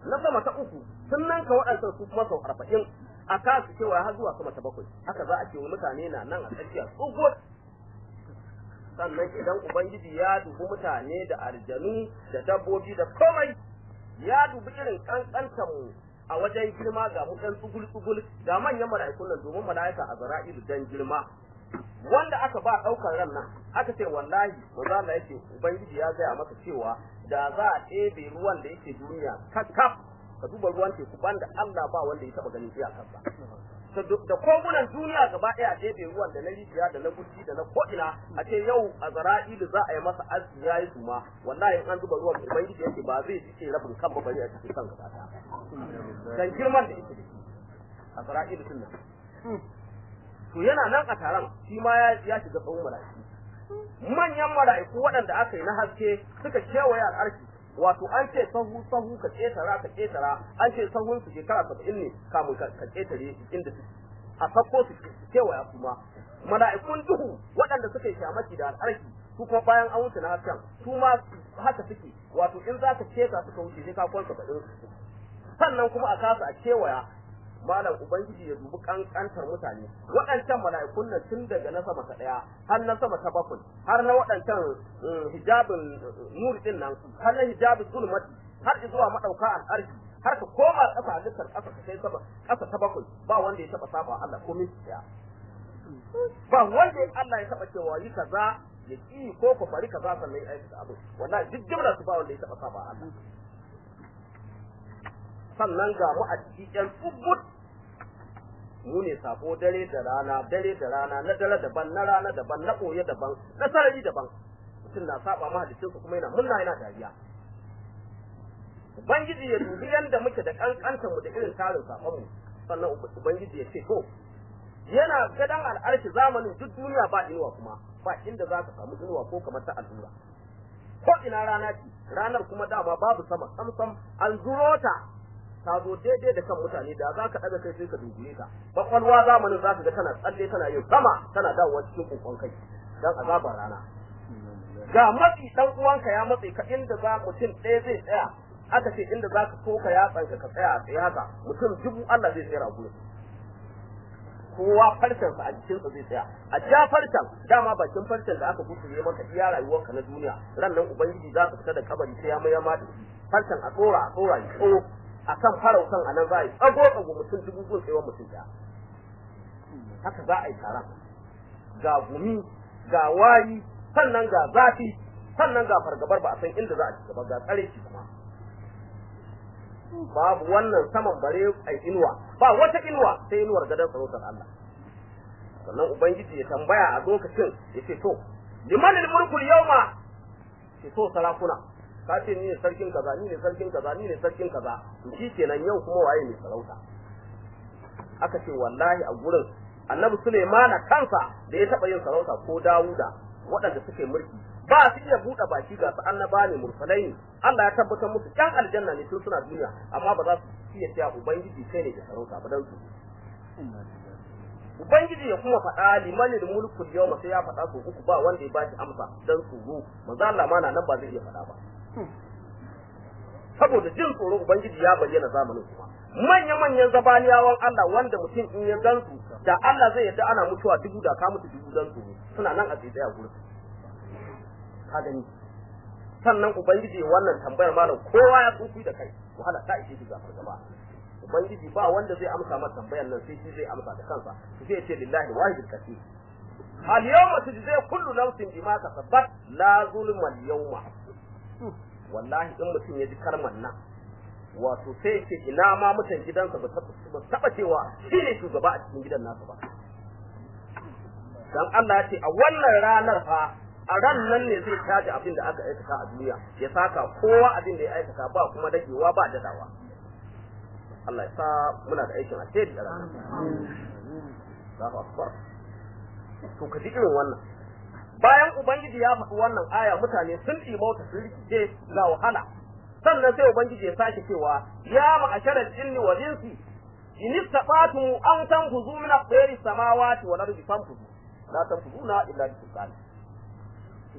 na sama ta uku sun nanka waɗansan su kuma sau arba'in a kasu cewa har zuwa sama ta bakwai haka za a ce mutane na nan a tsakiya tsugur sannan idan ubangiji ya dubi mutane da aljanu da dabbobi da komai ya dubi irin kankantar mu a wajen girma ga mu ɗan tsugul tsugul ga manyan mala'ikun nan domin mala'ika a zara'ilu dan girma wanda aka ba ɗaukar ran nan aka ce wallahi manzo Allah yake ubangiji ya gaya maka cewa da za a ɗebe ruwan da yake duniya kakkaf ka duba ruwan teku banda Allah ba wanda ya taba ganin iyakarsa da kogunan duniya gaba ɗaya a ɗebe ruwan da na rijiya da na gurji da na ko'ina a ce yau a zara'ilu za a yi masa arziki ya yi suma wallahi in an zuba ruwan ubangiji yake ba zai cike rabin kan ba bari a cikin kan gaba ɗaya dan girman da yake da shi a zara'ilu tun nan to yana nan a taron shi ma ya shiga tsawon mala'iku manyan mala'iku waɗanda aka yi na haske suka kewaye al'arshi wato an ce sahu sahu ka ketara ka ketara an ce sahun su shekara saba'in ne kamun ka ketare inda su a sakko su kewaya kuma mala'ikun duhu waɗanda suka yi shamaki da al'arki su kuma bayan an wuce na hasken su ma haka suke wato in za ka keta suka wuce sai ka kwan saba'in sannan kuma a kasa a kewaya malam ubangiji ya dubi kankantar mutane waɗancan mala'ikun nan tun daga na sama ta ɗaya har na sama ta bakwai har na waɗancan hijabin nur din nan har na hijabin zulmati har zuwa madauka al'arshi har ka koma ƙasa halittar ƙasa ka kai sama ƙasa ta bakwai ba wanda ya taɓa saba Allah ko min ɗaya ba wanda ya Allah ya taɓa cewa yi kaza ya ki ko ku bari kaza sannan ya aikata abu wallahi duk jimlar su ba wanda ya taɓa saba Allah sannan ga mu a cikin tsubbut mu ne sabo dare da rana dare da rana na dare daban na rana daban na koye daban na sarari daban mutum na saba mahaliccin su kuma yana munna yana dariya ubangiji ya dubi yanda muke da kankantar mu da irin tarin sabon mu sannan ubangiji ya ce to yana gadan al'arshi zamanin duk duniya ba inuwa kuma ba inda za ka samu inuwa ko kamar ta allura ko ina rana ce ranar kuma dama babu sama samsam an zuro ta ta zo daidai da kan mutane da za ka ɗaga kai sai ka dubiye ta kwakwalwa zamanin za ka ga tana tsalle tana yin sama tana dawowa cikin kokon kai dan azabar rana ga matsi dan uwanka ya matse ka inda za mutum ɗaya zai tsaya aka ce inda za ka soka ya tsanka ka tsaya a tsaye haka mutum dubu Allah zai tsaya a gurin kowa farcensa a jikinsa zai tsaya a ja farcen dama bakin farcen da aka gutsure maka iya rayuwarka na duniya ran nan ubangiji za ka fita da kabari sai ya mayar ma da shi farcen a tsora a tsora ya tsoro a kan farautan a nan za a yi tsago tsago mutum dubu gun tsayuwar mutum ɗaya haka za a yi taron ga gumi ga wari sannan ga zafi sannan ga fargabar ba a san inda za a ci gaba ga tsare shi kuma babu wannan saman bare ai inuwa ba wata inuwa sai inuwar gadon sarautar Allah sannan ubangiji ya tambaya a lokacin ya ce to liman mulkul yawma ce to sarakuna ka ce ni ne sarkin kaza ni ne sarkin kaza ni ne sarkin kaza to shi kenan yau kuma waye ne sarauta aka ce wallahi a gurin annabi Suleimana kansa da ya taba yin sarauta ko Dawuda waɗanda suke mulki ba su iya buɗe baki ga su annaba ne mursalai ne Allah ya tabbatar musu ƴan aljanna ne tun suna duniya amma ba za su iya cewa ubangiji kai ne da sarauta ba dan su ubangiji ya kuma faɗa limanin mulkul yawma sai ya faɗa su uku ba wanda ya ba shi amsa dan tsoro manzo Allah ma na nan ba zai iya faɗa ba saboda jin tsoro ubangiji ya bayyana zamanin kuma manya manyan zabaniyawan Allah wanda mutum in ya gansu da Allah zai yadda ana mutuwa dubu da ka mutu dubu dan tsoro suna nan a tsaye a gurin ka gani sannan ubangiji wannan tambayar malam kowa ya tsufi da kai wahala ta ishe shi gafar gaba ubangiji ba wanda zai amsa masa tambayar nan sai shi zai amsa da kansa su sai ce lillahi wahidul kathir al yawma tujza kullu nafsin bima kasabat la zulma al yawma wallahi in mutum ya ji kalmar nan wato sai ce ina ma mutan gidansa ba taba cewa shi ne shugaba a cikin gidan nasa ba dan Allah ya ce a wannan ranar fa a ran nan ne zai taji abin da aka aikata a duniya ya saka kowa abin da ya aikata ba kuma dagewa ba dadawa Allah ya sa muna da aikin alheri a ranar Allahu akbar to ka ji irin wannan bayan ubangiji ya faɗi wannan aya mutane sun ɗimauta sun rikice ga wahala sannan sai ubangiji ya sake cewa ya ma'asharal jinni wal insi in istata'tum an tanfuzu min aqdari samawati wal ardi fanfuzu la tanfuzuna illa bi sultan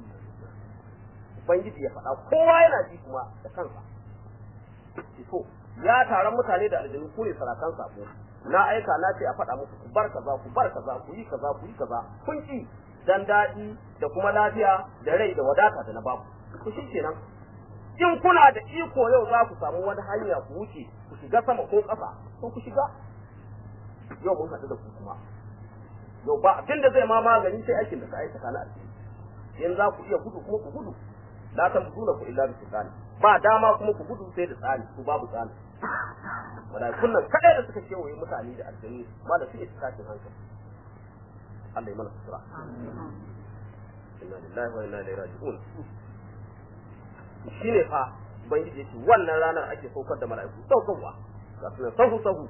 ubangiji ya faɗa kowa yana ji kuma da kansa to ya taron mutane da aljanu ku ne sarakan sabo na aika na ce a faɗa muku ku bar kaza ku bar kaza ku yi kaza ku yi kaza kun ki dan daɗi da kuma lafiya da rai da wadata da na baku ku shi kenan in kuna da iko yau za ku samu wani hanya ku wuce ku shiga sama ko ƙasa ko ku shiga yau mun haɗu da ku kuma yau ba abin da zai ma magani sai aikin da ka aikata na alheri in za ku iya gudu kuma ku gudu la tamduna ku illa bi tsani ba dama kuma ku gudu sai da tsani ku babu tsani wala kunnan kadai da suka kewaye mutane da aljanu ma da suke tashin hankali Allah ya mana sutura inna lillahi wa inna ilaihi raji'un shine fa ubangiji yace wannan ranar ake saukar da mala'iku saukarwa ga sunan sahu sahu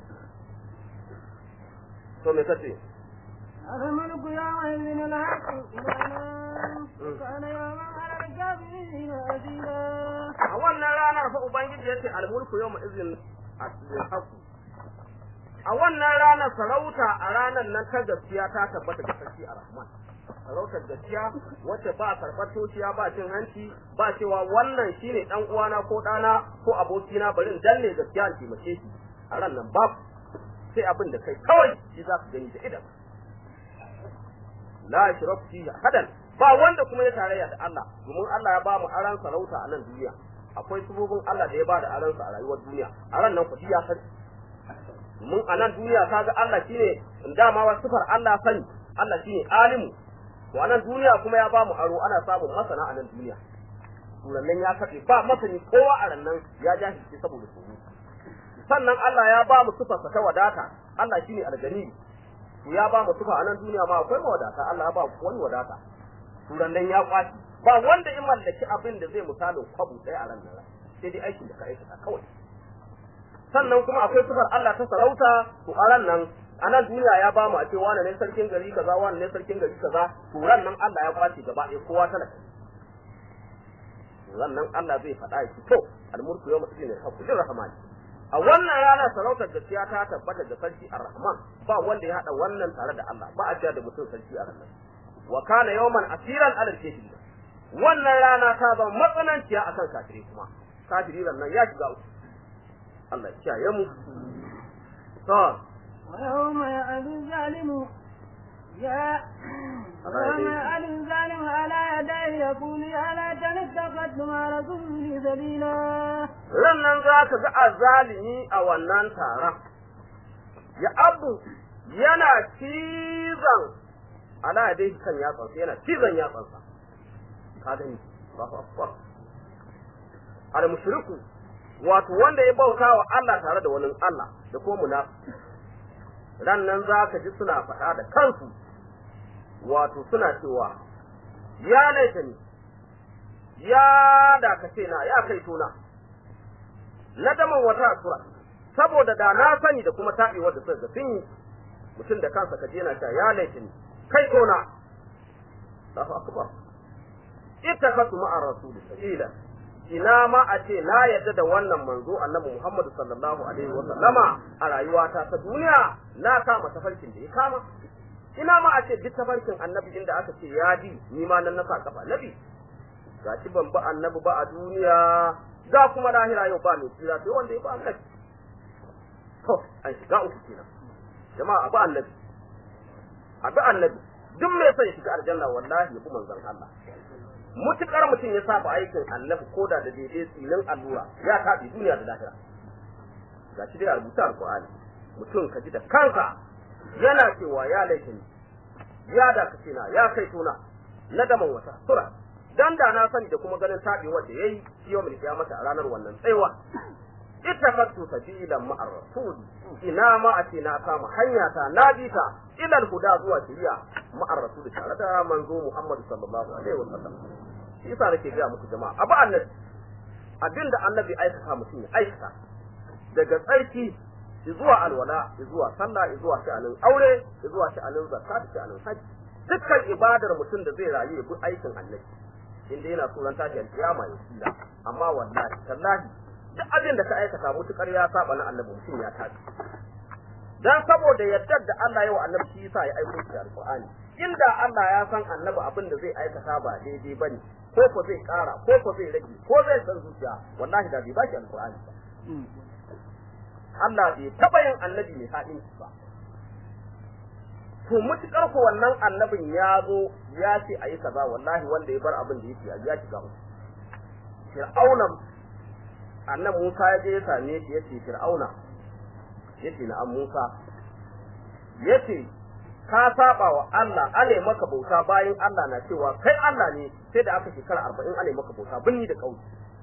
to me kace الملك يومئذ الحق إلينا وكان يوما على الكافرين أثيرا a wannan ranar fa ubangiji yace al-mulku yawma izin al-haqu a wannan ranar sarauta a ranar nan ta gaskiya ta tabbata ga sarki ar-rahman sarautar gaskiya wacce ba karɓar tociya ba cin hanci ba cewa wannan shine dan uwana ko ɗana ko abokina bari in danne gaskiya in taimake shi a ran nan babu sai abin da kai kawai shi za ka gani da idan la yashraku fihi ahadan ba wanda kuma ya tarayya da Allah domin Allah ya ba mu aran sarauta a nan duniya akwai sububin Allah da ya ba da aran sa a rayuwar duniya a ran nan kudi ya sani domin a nan duniya kaga Allah shine dama wa sifar Allah sani Allah shine alimu to a nan duniya kuma ya ba mu aro ana samun masana a nan duniya turannan ya kaɗe ba masani kowa a ran nan ya jahilce saboda tsoro sannan Allah ya ba mu sifarsa ta wadata Allah shine algani to ya ba mu sifa a nan duniya ma akwai wadata Allah ya ba wani wadata turan nan ya kwaci ba wanda in mallaki abin da zai misalin kwabu ɗaya a ran nan sai dai aikin da ka aikata kawai sannan kuma akwai sifar Allah ta sarauta to a ran nan a nan duniya ya ba mu a ce wane ne sarkin gari kaza wane ne sarkin gari kaza to ran nan Allah ya kwace gaba ɗaya kowa talaka ran nan Allah zai faɗa ya to almulku yawma idin al-haqqu rahmani a wannan rana sarautar gaskiya ta tabbata da sarki ar-rahman ba wanda ya hada wannan tare da Allah ba a jiya da mutum sarki a ranar wa kana yawman asiran ala al wannan rana ta zama matsananciya akan kafiri kuma kafiri nan ya shiga uku Allah ya kiyaye mu to ويوم يعد الظالم يا ويوم يعد الظالم على يديه يقول يا ليتني اتخذت مع رسولي سبيلا ran nan za ka ga azalimi a wannan taron ya abu yana cizon ala dai kan yatsansa yana cizon yatsansa ka gani Allahu akbar al mushriku wato wanda ya bauta wa Allah tare da wani Allah da kuma munafiki ran nan za ka ji suna faɗa da kansu wato suna cewa ya laita ni ya dakace na ya kai tona nadaman wata asura saboda da na sani da kuma taɓewar da suka ga sun yi mutum da kansa kaje yana cewa ya laita ni kai tona Allahu akbar ittakhatu ma'a rasuli sabila ina ma a ce na yadda da wannan manzo annabi Muhammad sallallahu alaihi wa sallama a rayuwata ta duniya na kama tafarkin da ya kama ina ma a ce duk tafarkin annabi inda aka ce ya bi ni ma nan na sa kafa nabi gashi ban ba annabi ba a duniya za kuma lahira yau ba mai tsira sai wanda ya ba annabi to an shiga uku kenan jama'a abu annabi abu annabi duk mai son shiga aljanna wallahi ya bi manzon Allah mutukar mutum ya saba aikin annabi ko da da daidai tsinin allura ya tafi duniya da lahira ga shi dai a rubuta alqur'ani mutum ka ji da kansa yana cewa ya laifin ya da kace na ya kai tuna na daman wata sura dan da na sani da kuma ganin tabi wanda yayi yau mai kiyamata a ranar wannan tsaiwa ittakhadtu sabilan ma'ar rasul ina ma a ce na kama hanya ta na bi ta ila huda zuwa shari'a ma'ar rasul tare da manzo Muhammad sallallahu alaihi wasallam shi yasa nake ga muku jama'a abu annabi abinda annabi aikata mutum ya aikata daga tsarki zuwa alwala zuwa sallah zuwa sha'anin aure zuwa sha'anin zakka da sha'anin haji dukkan ibadar mutum da zai rayu ya bi aikin annabi inda yana tsoron tashi alkiyama ya tsira amma wallahi tallahi duk abin da ka aikata mutukar ya saba na annabi mutum ya tashi dan saboda yardar da Allah ya wa annabi shi yasa ya aiko shi alqur'ani inda Allah ya san annabi abin da zai aikata ba daidai bane ko ko zai kara ko ko zai rage ko zai san zuciya wallahi da bai ba shi alqur'ani ba Allah bai taɓa yin annabi mai ha'inci ba to mutukar ko wannan annabin ya zo ya ce a yi kaza wallahi wanda ya bar abin da yake a ya shiga uku fir'auna annan Musa ya je ya same shi ya ce fir'auna ya ce na'am Musa ya ce ka saba wa Allah ale maka bauta bayan Allah na cewa kai Allah ne sai da aka shekara arba'in ale maka bauta binni da kauye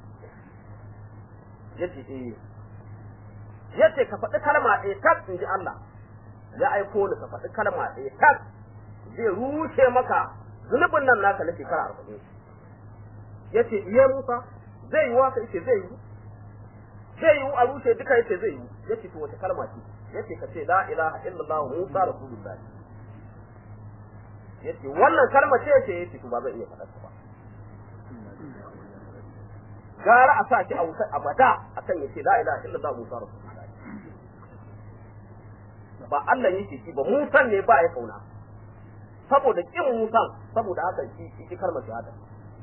ya ce eh ya ce ka faɗi kalma ɗaya tak in ji Allah ya aiko ni ka faɗi kalma ɗaya tak zai rushe maka zunubin nan naka na shekara arba'in ya ce iya Musa zai yi waka yace zai yi zai yi a rushe duka yace zai yi ya ce to wace kalma ce ya ce ka ce la ilaha illallah Musa rasulullah ya ce wannan kalma ce yace ya ce to ba zan iya faɗa ba gara a sa shi a wutar abada akan ya ce la ilaha illallah Musa rasulullah ba Allah yake shi ba Musan ne ba ya kauna saboda kin Musan saboda haka shi shi kalmar shahada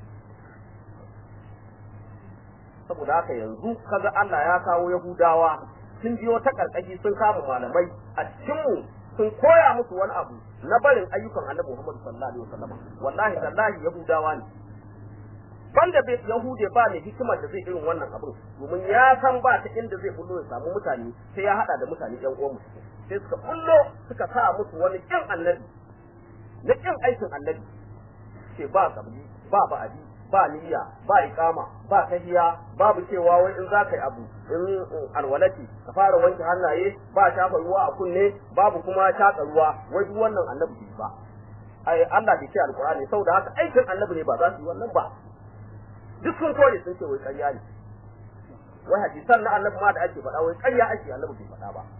saboda haka yanzu kaga Allah ya kawo Yahudawa sun biyo ta karkashi sun kama malamai a cikin mu sun koya musu wani abu na barin ayyukan Annabi Muhammad sallallahu alaihi wasallam wallahi tallahi Yahudawa ne banda bai Yahude ba ne hikimar da zai irin wannan abin domin ya san ba ta inda zai bullo ya samu mutane sai ya hada da mutane yan uwan mu sai suka bullo suka sa musu wani kin annabi na kin aikin annabi ce ba kabli ba ba'adi ba niyya ba iqama ba tahiya babu cewa wai in za ka yi abu in alwalati ka fara wanke hannaye ba shafa ruwa a kunne babu kuma shaka ruwa wai duk wannan annabi ba ai Allah bai ce alqur'ani saboda haka aikin annabi ne ba za su yi wannan ba duk sun kore sun ce wai ƙarya ne wai hadisan na annabi ma da ake faɗa wai ƙarya ake annabi bai faɗa ba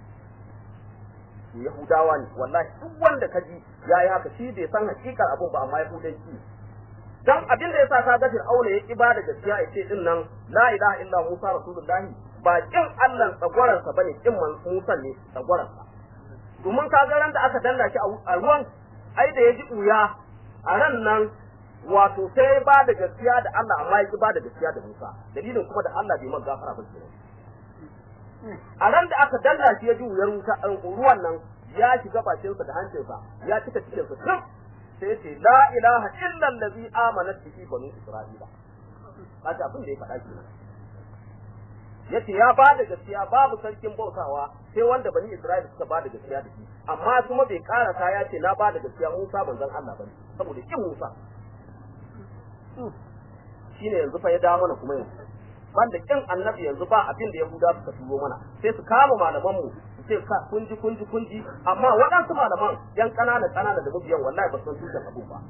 Yahudawa ne wallahi duk wanda ka ji ya yi haka shi bai san hakikar abun ba amma Yahudanci dan abin da yasa ka ga Fir'auna ya ki ba da gaskiya ya ce din nan la ilaha illa Musa rasulullahi ba kin Allah tsagwaran sa bane kin Musa ne tsagwaran sa domin ka ga ran da aka danna shi a ruwan ai da ya ji uya a ran nan wato sai ba da gaskiya da Allah amma ya ki ba da gaskiya da Musa dalilin kuma da Allah bai man gafara ba kenan a ran da aka dalla shi ya ji wuyar wuta ruwan nan ya shiga bakinsa da hancinsa ya cika cikinsa duk sai ce la ilaha illa allazi amanat bihi banu isra'ila haka abin da ya faɗa kenan yace ya ba da gaskiya babu sarkin bautawa sai wanda bani isra'ila suka ba da gaskiya da shi amma kuma bai karasa ya ce na ba da gaskiya Musa manzon Allah bane saboda kin Musa shine yanzu fa ya dawo mana kuma yanzu banda kin annabi yanzu ba abin da yahuda suka turo mana sai su kama malaman mu su ce ka kunji kunji kunji amma waɗansu malaman yan ƙanana ƙanana da mabiyan wallahi ba san tushen abu ba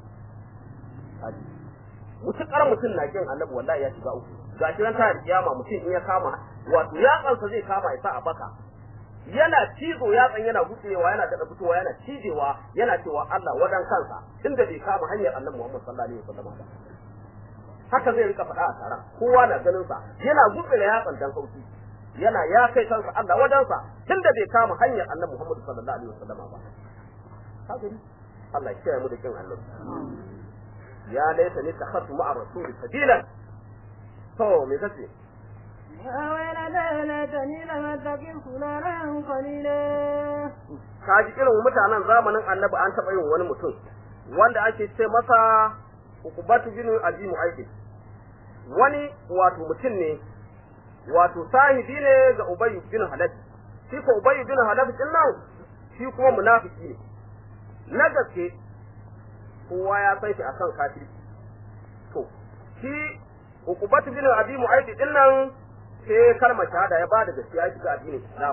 mutukar mutum na kin annabi wallahi ya shiga uku ga shi ran ta kiyama mutum in ya kama wato yatsansa zai kama ya sa a baka yana cizo yatsan yana gutsewa yana daɗa fitowa yana cijewa yana cewa Allah wadan kansa tunda bai kama hanyar annabi Muhammad sallallahu alaihi wasallam ba haka zai rika faɗa a taron kowa na ganin sa yana gutsira yatsan dan sauki yana ya kai kansa Allah wadansa tunda bai kama hanyar annabi Muhammad sallallahu alaihi wasallam ba haka ne Allah ya kiyaye mu da kin annabi ya laita ni takhatu ma'a rasuli sabilan to me kace يا ويلتى ليتني لم اتخذ فلانا خليلا kaji irin mutanen zamanin annabi an taɓa yin wani mutum wanda ake ce masa ukubatu bin abi mu'ayyid wani wato mutum ne wato sahibi ne ga ubay bin halaf shi ko ubay bin halaf din nan shi kuma munafiki ne na gaske kowa ya san shi akan kafirci to shi ukubatu bin abi mu'ayyid din nan sai kalmar shahada ya bada gaskiya shi ga addinin Islam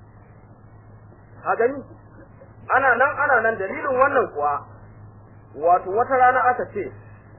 a gani ana nan ana nan dalilin wannan kuwa wato wata rana aka ce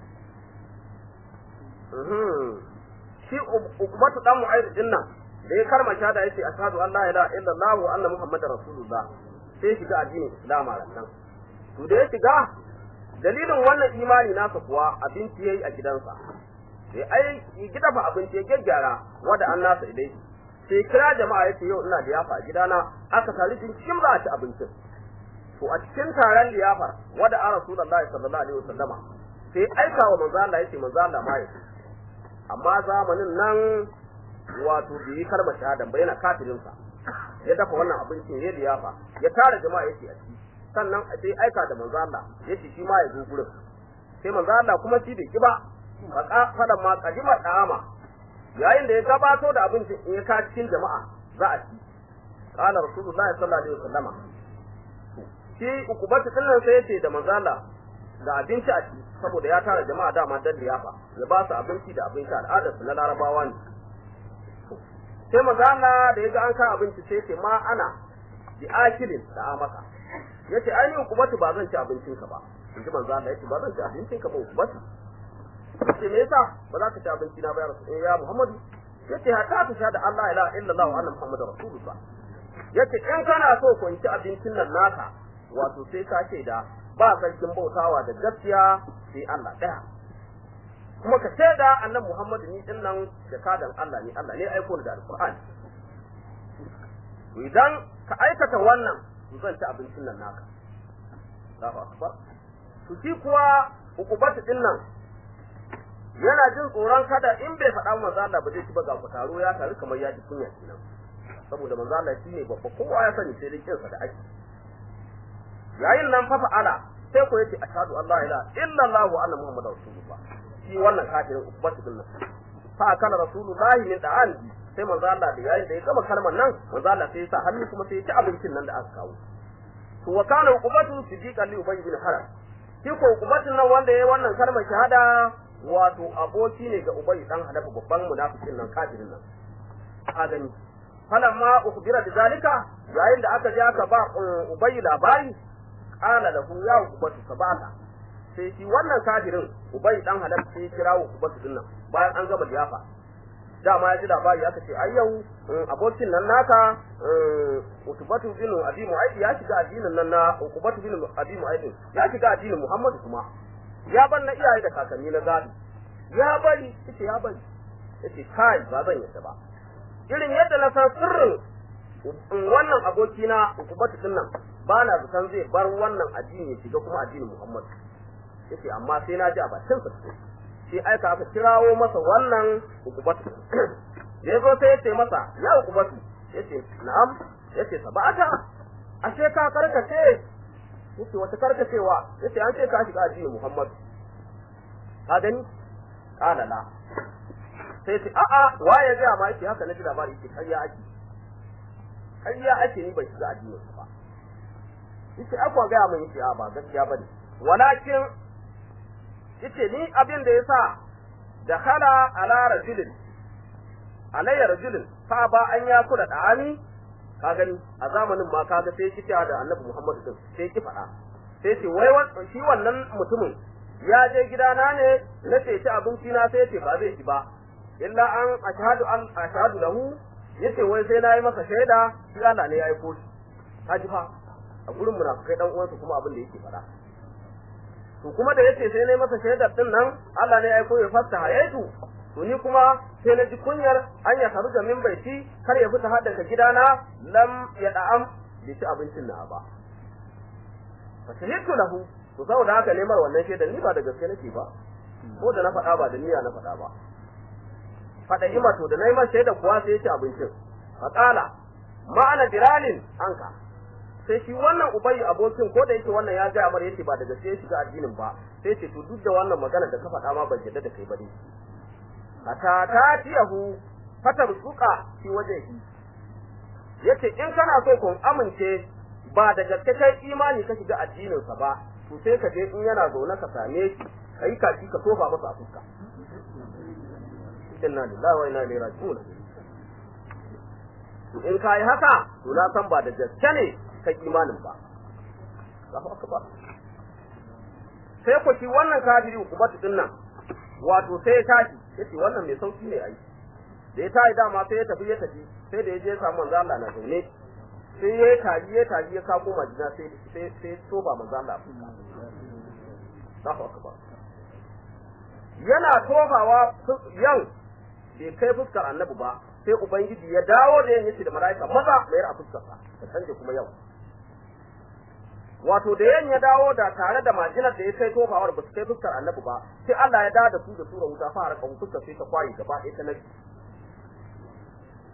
shi ukubatu dan mu'ayyid din nan da ya kalmar shahada yace ashhadu an la ilaha illallah wa anna muhammadar rasulullah sai shiga addinin Islam a nan to da ya shiga dalilin wannan imani nasa kuwa abinci yayi a gidansa sai ai gida fa abinci ya gyaggyara wanda an nasa idai sai kira jama'a yace yau ina da yafa a gidana aka tare din cikin za a ci abincin to a cikin taron liyafar wanda an rasulullahi sallallahu alaihi wasallama sai aika wa manzo Allah yace manzo Allah ma yace amma zamanin nan wato bai yi kalmar shahada ba yana kafirin sa ya dafa wannan abincin ya liyafa ya tara jama'a yace a ci sannan sai aika da manzo Allah yace shi ma ya zo gurin sai manzo Allah kuma shi bai ki ba faka fadan ma kadima dama yayin da ya gabato da abincin in ya ka cikin jama'a za a ci qala rasulullahi sallallahu alaihi wasallama shi ukubatu din sai yace da manzo Allah da abinci a ci saboda ya tara jama'a dama dan liyafa ya ba su abinci da abinci al'adar su na larabawa ne sai manzo Allah da yaga an ka abinci sai ce ma ana bi akilin da amaka yace ai ukubatu ba zan ci abincin ka ba inji manzo Allah yace ba zan ci abincin ka ba ukubatu yace me yasa ba za ka ci abinci na ba ya rasul ya Muhammadu yace haka ta sha da Allah ila illallah wa anna Muhammadar rasulullah yace in kana so ku ci abincin nan naka wato sai ka ce da ba sarkin bautawa da gaskiya sai Allah ɗaya kuma ka ce da annabi Muhammadu ni din nan da kadan Allah ne Allah ne aiko ni da alqur'ani idan ka aikata wannan zan ci abincin nan naka Allahu akbar to shi kuwa ukubatu din nan yana jin tsoron kada in bai faɗa manzo Allah ba zai ci ba ga taro ya taru kamar ya ji kunya kenan saboda manzo Allah shine babba kowa ya sani sai dai kinsa da ake yayin nan fa fa'ala sai ko yace ashhadu an la ilaha illa Allah wa anna muhammadar rasulullah shi wannan kafirin ukbatu din nan fa kana rasulullahi min da'an sai manzo Allah da yayin da ya gama kalmar nan manzo Allah sai ya sa hannu kuma sai ya ci abincin nan da aka kawo to wa kana ukbatu sidiqan li ubay bin haram shi ko ukbatun nan wanda yayi wannan kalmar shahada wato aboki ne ga ubay dan hadafa babban munafikin nan kafirin nan a gani falamma ukhbira da zalika yayin da aka je aka ba ubay labari qala lahu ya ubatu sabata sai shi wannan kafirin ubay dan halal sai ya kira ubatu dinnan bayan an gama liyafa dama ya ji labari aka ce ai yau abokin nan naka utubatu bin abi mu'ayd ya shiga addinin nan na utubatu bin abi mu'ayd ya shiga addinin muhammad kuma ya bar na iyaye da kakanni na gadi ya bari yace ya bari yace kai ba zan yadda ba irin yadda na san sirrin wannan abokina utubatu din nan ba na zaton zai bar wannan addini ya shiga kuma addinin muhammad yace amma sai na ji a bakin sa sai aika aka kirawo masa wannan ukubatu da yazo sai yace masa ya ukubatu yace na'am yace sabata ashe ka karkace yace wata karkacewa yace an ce ka shiga addinin Muhammad ka gani kana la sai yace a a waye ga ma yace haka naji labari yace kariya ake kariya ake ni bai shiga addinin ba yace akwa ga mun yace a ba gaskiya bane walakin yace ni abin da yasa dakhala ala rajulin alayya rajulin fa ba an ya kula da ani ka gani a zamanin ma kaga sai ki da Annabi Muhammad din sai ki faɗa sai ce wai shi wannan mutumin ya je gidana ne na ce ci abinci na sai ce ba zai ci ba illa an ashhadu an ashhadu lahu yace wai sai na yi masa shaida shi Allah ne ya aiko shi ka ji fa a gurin munafikai dan uwansa kuma abin da yake faɗa to kuma da yace sai nayi masa shaidar din nan Allah ne ya aiko ya fasta hayatu to ni kuma sai na ji kunyar an ya karu da min baiti kar ya fita har daga gidana lam ya da'am bi ci abincin na ba fa shahidtu lahu to saboda haka ne mar wannan shaidar ni ba da gaske nake ba ko da na faɗa ba da niyya na faɗa ba faɗa ima to da nayi mar shaidar kuwa sai ya ci abincin fa qala ma'ana diralin anka sai shi wannan ubayi abokin ko da yake wannan ya ga amar yace ba da gaske ya shiga addinin ba sai ce to duk da wannan magana da ka faɗa ma ban jadda da kai ba ne ata ta tiyahu fatar suka fi wajehi yace in kana so kun amince ba da gaske kai imani ka shiga addinin sa ba to sai ka je in yana zaune ka same shi kai kaci ka tofa masa a fuska inna lillahi wa inna ilaihi raji'un to in kai haka to na san ba da gaske ne kai imanin ba Allahu akbar sai ku ci wannan kafiri ku batu din nan wato sai ya tashi yace wannan mai sauki ne ai da ya tashi dama sai ya tafi ya tafi sai da ya je samu manzo Allah na zaune sai ya taji ya taji ya kako majina sai sai sai toba manzo Allah Allahu akbar yana tobawa yan bai kai fuskar annabi ba sai ubangiji ya dawo da yin yace da malaika maza mayar a fuskar sa ta canje kuma yau wato da yan ya dawo da tare da majinar da ya kai tofawar ba su kai fuskar annabi ba sai Allah ya dawo da su da sura wuta fa haraka fuskar sai ta kwayi gaba ɗaya ta nabi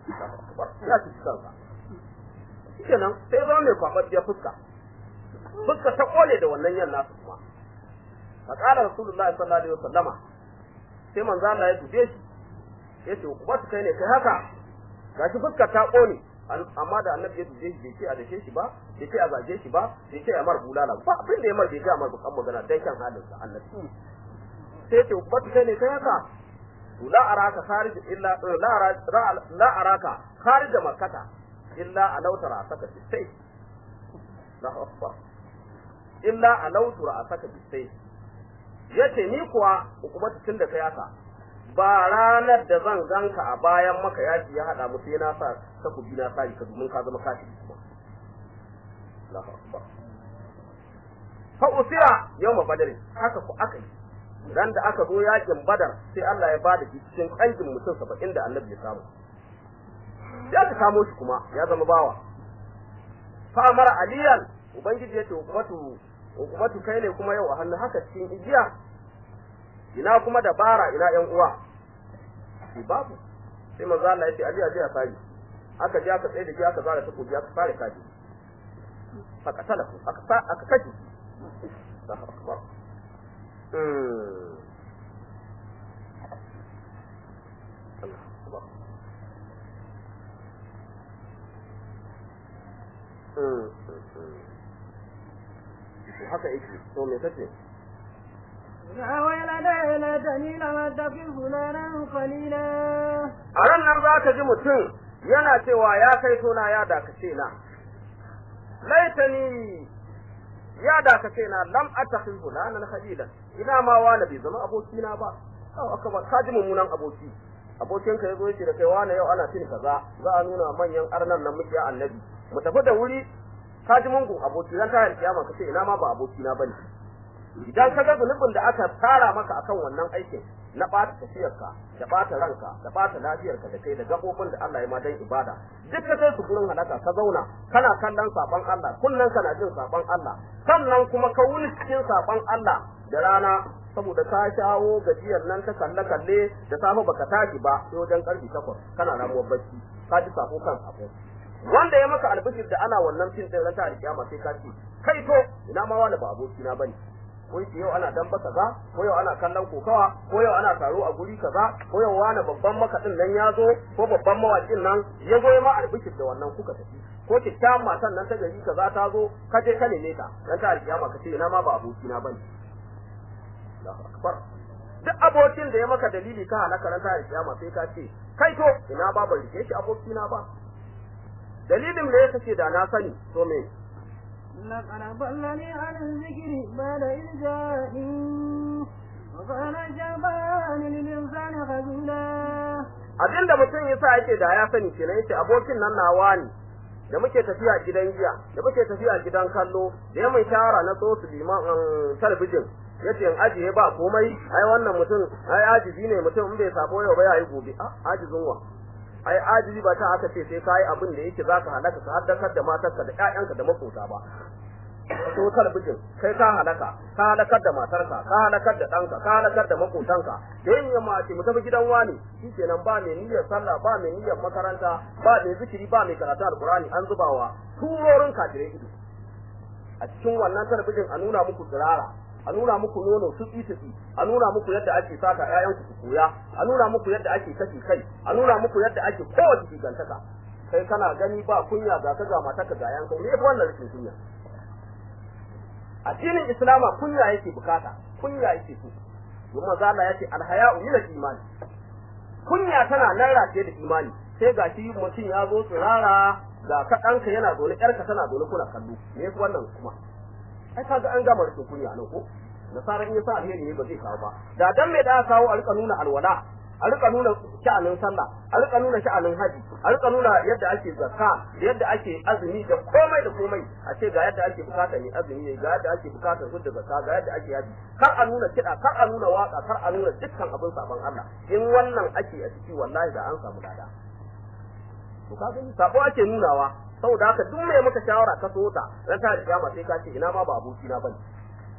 ya ci kansa kenan sai zama mai kwaɓaɓɓiyar fuska fuska ta kole da wannan yan nasu kuma fa qala rasulullahi sallallahu alaihi wasallama sai manzo Allah ya dube shi yace ku ba kai ne kai haka gashi fuska ta kone amma da annabi ya dube shi bai ce a dake shi ba bai ce a zage shi ba bai ce a mar bulala ba abin da ya mar bai ga mar bukan magana dan kan halin sa annabi sai ce ku ba kai ne kai haka la araka kharij illa la la araka kharij makkata illa alautara saka sai Allahu akbar illa alautura saka sai yace ni kuwa hukumatu tun da kai haka ba ranar da zan ganka a bayan maka yaki ya hada mu sai na sa takobi na sa ka domin ka zama kashi kuma Allahu akbar fa usira yawma badr haka ku aka yi ran da aka zo yakin badar sai Allah ya bada shi cikin kangin mutum 70 da annabi ya samu sai aka kamo shi kuma ya zama bawa fa amara aliyan ubangiji yace hukumatu hukumatu kai ne kuma yau a hannu haka cikin igiya ina kuma dabara ina yan uwa shi babu sai manzo Allah yace ali aje a sani aka je aka tsaye da shi aka zara ta kuji aka fare kaji aka talafu aka aka kaji Allahu akbar Allah akbar haka yake to me kace يا ويلتى ليتني لم اتخذ فلانا خليلا a ran nan za ka ji mutum yana cewa ya kai tona ya dakace na laitani ya dakace na lam attakhidh fulanan khalila ina ma wani bai zama abokina ba aw aka ba ka ji mummunan aboki abokin ka yazo yace da kai wani yau ana tin kaza za a nuna manyan arnan nan muke annabi mu tafi da wuri ka ji mungun aboki ran ta kiyama ka ce ina ma ba abokina bane idan ka ga zunubin da aka tara maka akan wannan aikin na ɓata tafiyarka da ɓata ranka da ɓata lafiyarka da kai da gaɓoɓin da Allah ya ma dan ibada duk ka kai su gurin halaka ka zauna kana kallon saban Allah kullun kana jin saban Allah sannan kuma ka wuni cikin saban Allah da rana saboda ka shawo gajiyar nan ta kalle kalle da safe baka tashi ba sai wajen karfi takwas kana ramuwar bacci ka ji sako kan sako wanda ya maka albishir da ana wannan fin din ran ta alkiyama sai ka ce kai to ina ma wani ba abokina bane ko yace yau ana damba kaza ko yau ana kallon kokawa ko yau ana taro a guri kaza ko yau wani babban makaɗin nan ya zo ko babban mawakin nan ya zo ya ma albishir da wannan kuka tafi ko kyakkyawan matan nan ta gari kaza ta zo ka je ka neme ta dan ta alkiyama ka ce ina ma ba abokina bane Allahu akbar duk abokin da ya maka dalili ka halaka ran ta alkiyama sai ka ce kai to ina ba ban rike shi abokina ba dalilin da ya kace da na sani to me لقد ضلني عن الذكر بعد إذ جاءني وكان الشيطان للإنسان خذولا abinda mutum ya sa yake da ya sani kenan yace abokin nan nawa ne da muke tafiya gidan giya da muke tafiya gidan kallo da ya mai shawara na so su liman talabijin yace in ajiye ba komai ai wannan mutum ai ajizi ne mutum in bai sabo yau ba ya yi gobe a ajizin wa ai ajizi ba ta aka ce sai kai abin da yake zaka halaka ka haddakar da matarka da ƴaƴanka da makota ba to talabijin kai ka halaka ka halakar da matarka ka halakar da ɗanka ka halakar da makotanka da yin yamma ce mu tafi gidan wani shikenan ba mai niyyar sallah ba mai niyyar makaranta ba mai zikiri ba mai karatu alqur'ani an zubawa turorin kafirai ido a cikin wannan talabijin a nuna muku tsirara a nuna muku nono tutsi tutsi a nuna muku yadda ake saka ƴaƴanku su koya a nuna muku yadda ake kashe kai a nuna muku yadda ake kowace gigantaka kai kana gani ba kunya ga ka ga mataka ga yanka me yafi wannan rashin kunya addinin islama kunya yake bukata kunya yake so domin manzo Allah yace alhaya'u min al-iman kunya tana nan rataye da imani sai gashi mutum ya zo tsirara ga ka ɗanka yana zaune ƴarka tana zaune kuna kallo me yafi wannan kuma ai kaga an gama rashin kunya nan ko nasaran in yasa alheri ne ba zai kawo ba da dan me da aka kawo a rika nuna alwala a rika nuna sha'anin sallah a rika nuna sha'anin haji a rika nuna yadda ake zakka da yadda ake azumi da komai da komai a ce ga yadda ake bukata ne azumi ne ga yadda ake bukatar hudda zakka ga yadda ake haji kar a nuna kiɗa kar a nuna waka kar a nuna dukkan abin sabon Allah in wannan ake a ciki wallahi da an samu dada to ka gani sabo ake nunawa saboda haka duk mai maka shawara ka so ta ran ta kiyama sai ka ce ina ma ba aboki na bane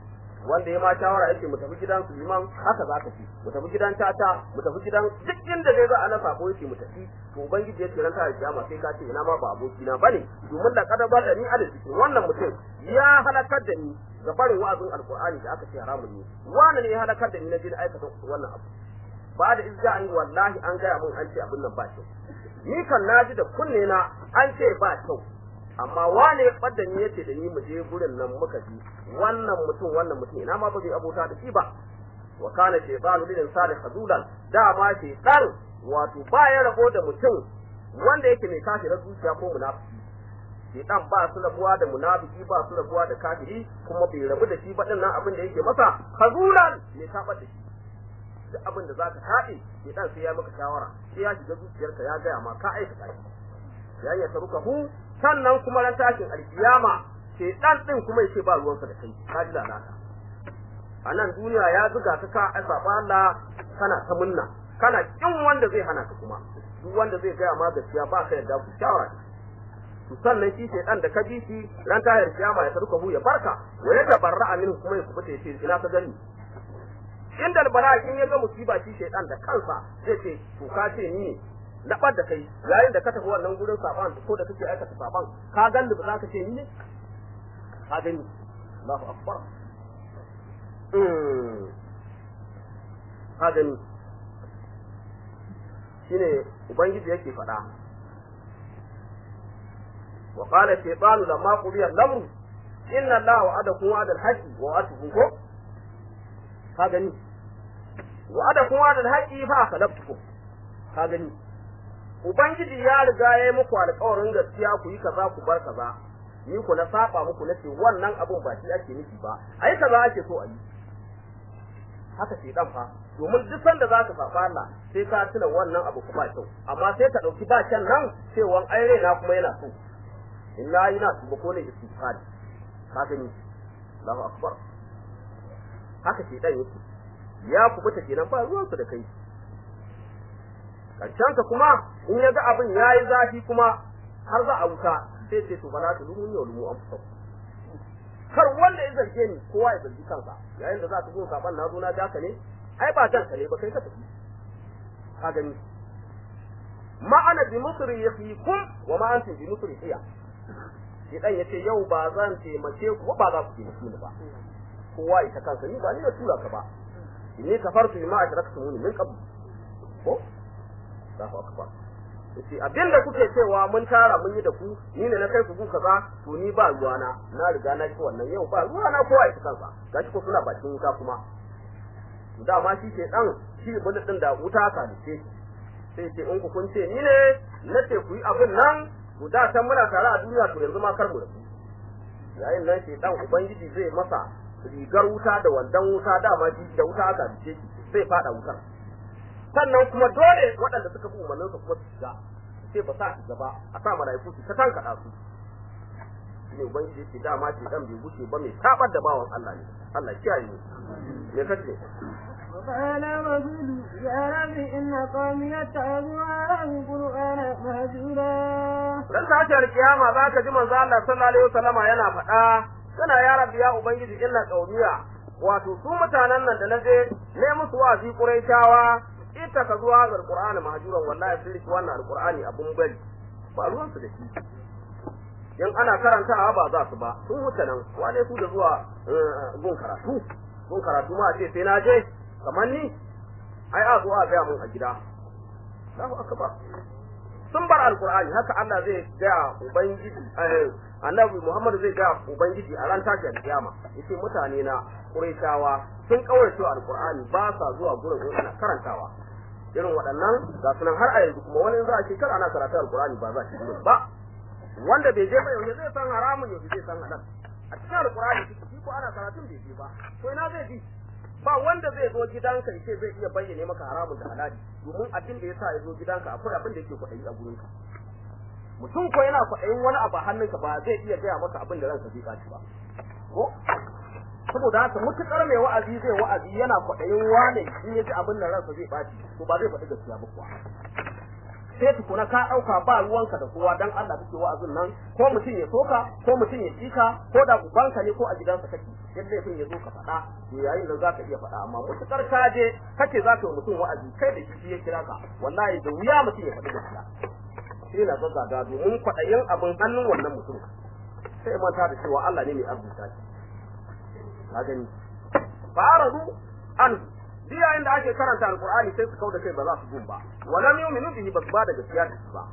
wanda ya ma shawara yake mu tafi gidan Suleiman haka za ka ci mu tafi gidan Tata mu tafi gidan duk inda dai za a na sabo yake mu tafi to ubangiji ya ce ran ta kiyama sai ka ce ina ma ba aboki na bane domin da kada ba da ni a da cikin wannan mutum ya halakar da ni ga barin wa'azin alqur'ani da aka ce haramun ne wani ne ya halakar da ni na je da aikata wannan abu ba da izza an wallahi an gaya mun an ce abin nan ba kyau ni kan naji da kunne na an ce ba kyau amma wane ya ɓadda ni yace da ni mu je gurin nan muka ji wannan mutum wannan mutum ina ma ba zai abota da shi ba wa kana shaytanu lil insani khadulan dama shaytan wato ba ya rabo da mutum wanda yake mai kafirar zuciya ko munafiki shaytan ba su rabuwa da munafiki ba su rabuwa da kafiri kuma bai rabu da shi ba din nan abin da yake masa khadulan ne tabar da shi duk abin da zaka taɗe shaytan sai ya maka shawara sai ya shiga zuciyarka ya gaya ma ka aikata shi ya ya taruka hu sannan kuma ran tashin alkiyama sai dan din kuma yace ba ruwansa da kai ka ji lalata a nan duniya ya zuga ka ka azaba Allah kana ta munna kana kin wanda zai hana ka kuma duk wanda zai gaya ma gaskiya ba ka yarda ku shawara to sannan shi sai dan da ka ji shi ran tashin alkiyama ya taruka hu ya barka wa ya tabarra min kuma ya kubuta yace ina ka gani inda albara in ya ga musiba shi shaydan da kansa zai ce to ka ce ni ne labar da kai yayin da ka tafi wannan gurin saban ko da kake aikata saban ka gani ba za ka ce ni ne ka gani Allahu akbar ka gani shine ubangiji yake faɗa wa qala shaytanu lamma qudiya al-amru inna allaha wa'adakum wa'ada al-haqqi wa wa'atukum ko ka gani wa'adakum wa'ada al-haqqi fa akhlaftukum ka gani Ubangiji ya riga ya yi muku alƙawarin gaskiya ku yi kaza ku bar kaza, ni ku na saba muku na ce wannan abun ba shi ake nufi ba, ai kaza ake so a yi. Haka ce dan fa, domin duk sanda za ka saba Allah sai ka tuna wannan abu ku ba kyau, amma sai ka ɗauki ba can nan cewa ai raina kuma yana so. In na yi na su ba ko ne istighfari. Ka gani, Allahu akbar. Haka ce dan yake. Ya kubuta kenan ba ruwansu da kai. Karshensa kuma in ya ga abin ya yi zafi kuma har za a wuta sai ce to bala ta lumun yau lumu an fusa kar wanda ya zarge ni kowa ya zargi kansa yayin da za ka zo saban na zo na ja ka ne ai ba jan ka ne ba kai ka tafi ka gani ma ana bi musri yafikum wa ma antum bi musri iya shi dan yace yau ba zan taimake ku ba za ku taimake ni ba kowa ita kansa ni ba ni na tura ka ba inni kafartu bima ashraktumuni min qabl ko Allahu akbar yace abinda kuke cewa mun tara mun yi da ku ni ne na kai ku ku kaza to ni ba ruwana na riga na ci wannan yau ba ruwana kowa ya kansa gashi ko suna bakin wuta kuma dama shi ke dan shi bullet din da wuta ka dace sai ce in ku kun ce ni ne na ce ku yi abin nan to da san muna tare a duniya to yanzu ma kar mu rabu yayin nan shi dan ubangiji zai masa rigar wuta da wandan wuta dama shi da wuta aka dace zai fada wutar sannan kuma dole waɗanda suka fi umarnin su kuma su shiga sai ba sa shiga ba a sa malaiku su ta tankaɗa su shine ubangiji yake dama ce dan bai wuce ba mai tabar da bawan Allah ne Allah kiyaye mu me kace وقال الرسول يا رب إن قومي اتخذوا هذا القرآن مهجورا dan tashar kiyama za ka ji manzo Allah sallallahu alaihi wasallama yana faɗa kana ya rabbi ya ubangiji illa qaumiya wato su mutanen nan da naje ne musu wa'azi quraishawa ita ka zuwa ga alqur'ani mahjuran wallahi sun riki wannan alqur'ani abun bari ba ruwan su da shi in ana karantawa ba za su ba sun wuce nan wane su da zuwa gun karatu gun karatu ma ce sai na je kamar ni ai a zo a ga mun a gida Allahu akbar sun bar alqur'ani haka Allah zai ga ubangiji annabi Muhammad zai ga ubangiji a ran tashin kiyama yace mutane na Qurayshawa sun kaurace alqur'ani ba sa zuwa gurin in ana karantawa irin waɗannan ga sunan har a yanzu kuma wani za a shekara ana karatu alqur'ani ba za shi gurin ba wanda bai je ba yau zai san haramun yau zai san halal a cikin alqur'ani shi ko ana karatun bai je ba to ina zai bi ba wanda zai zo gidanka yace zai iya bayyane maka haramun da halali domin abin da yasa ya zo gidanka akwai abin da yake kwaɗayi a gurinka mutum ko yana kwaɗayin wani abu a hannunka ba zai iya gaya maka abin da ranka zai ɓaci ba ko saboda haka mutukar mai wa'azi zai wa'azi yana kwaɗayin wane in ya ji abin da ransa zai ɓaci to ba zai faɗi gaskiya ba kuwa sai tukuna ka ɗauka ba ruwanka da kowa dan Allah kake wa'azin nan ko mutum ya soka ko mutum ya tsika ko da ubanka ne ko a gidansa kake yadda laifin ya zo ka faɗa to yayin nan zaka iya faɗa amma mutukar ka je kace zaka yi mutum wa'azi kai da shi ya kira ka wallahi da wuya mutum ya faɗi gaskiya sai na zazzaga domin kwaɗayin abin hannun wannan mutum sai manta da cewa Allah ne mai arzuta shi ka gani fa'aradu an duk yayin da ake karanta alqur'ani sai su kauda kai ba za su gun ba walam yu'minu bihi ba su ba da gaskiya da shi ba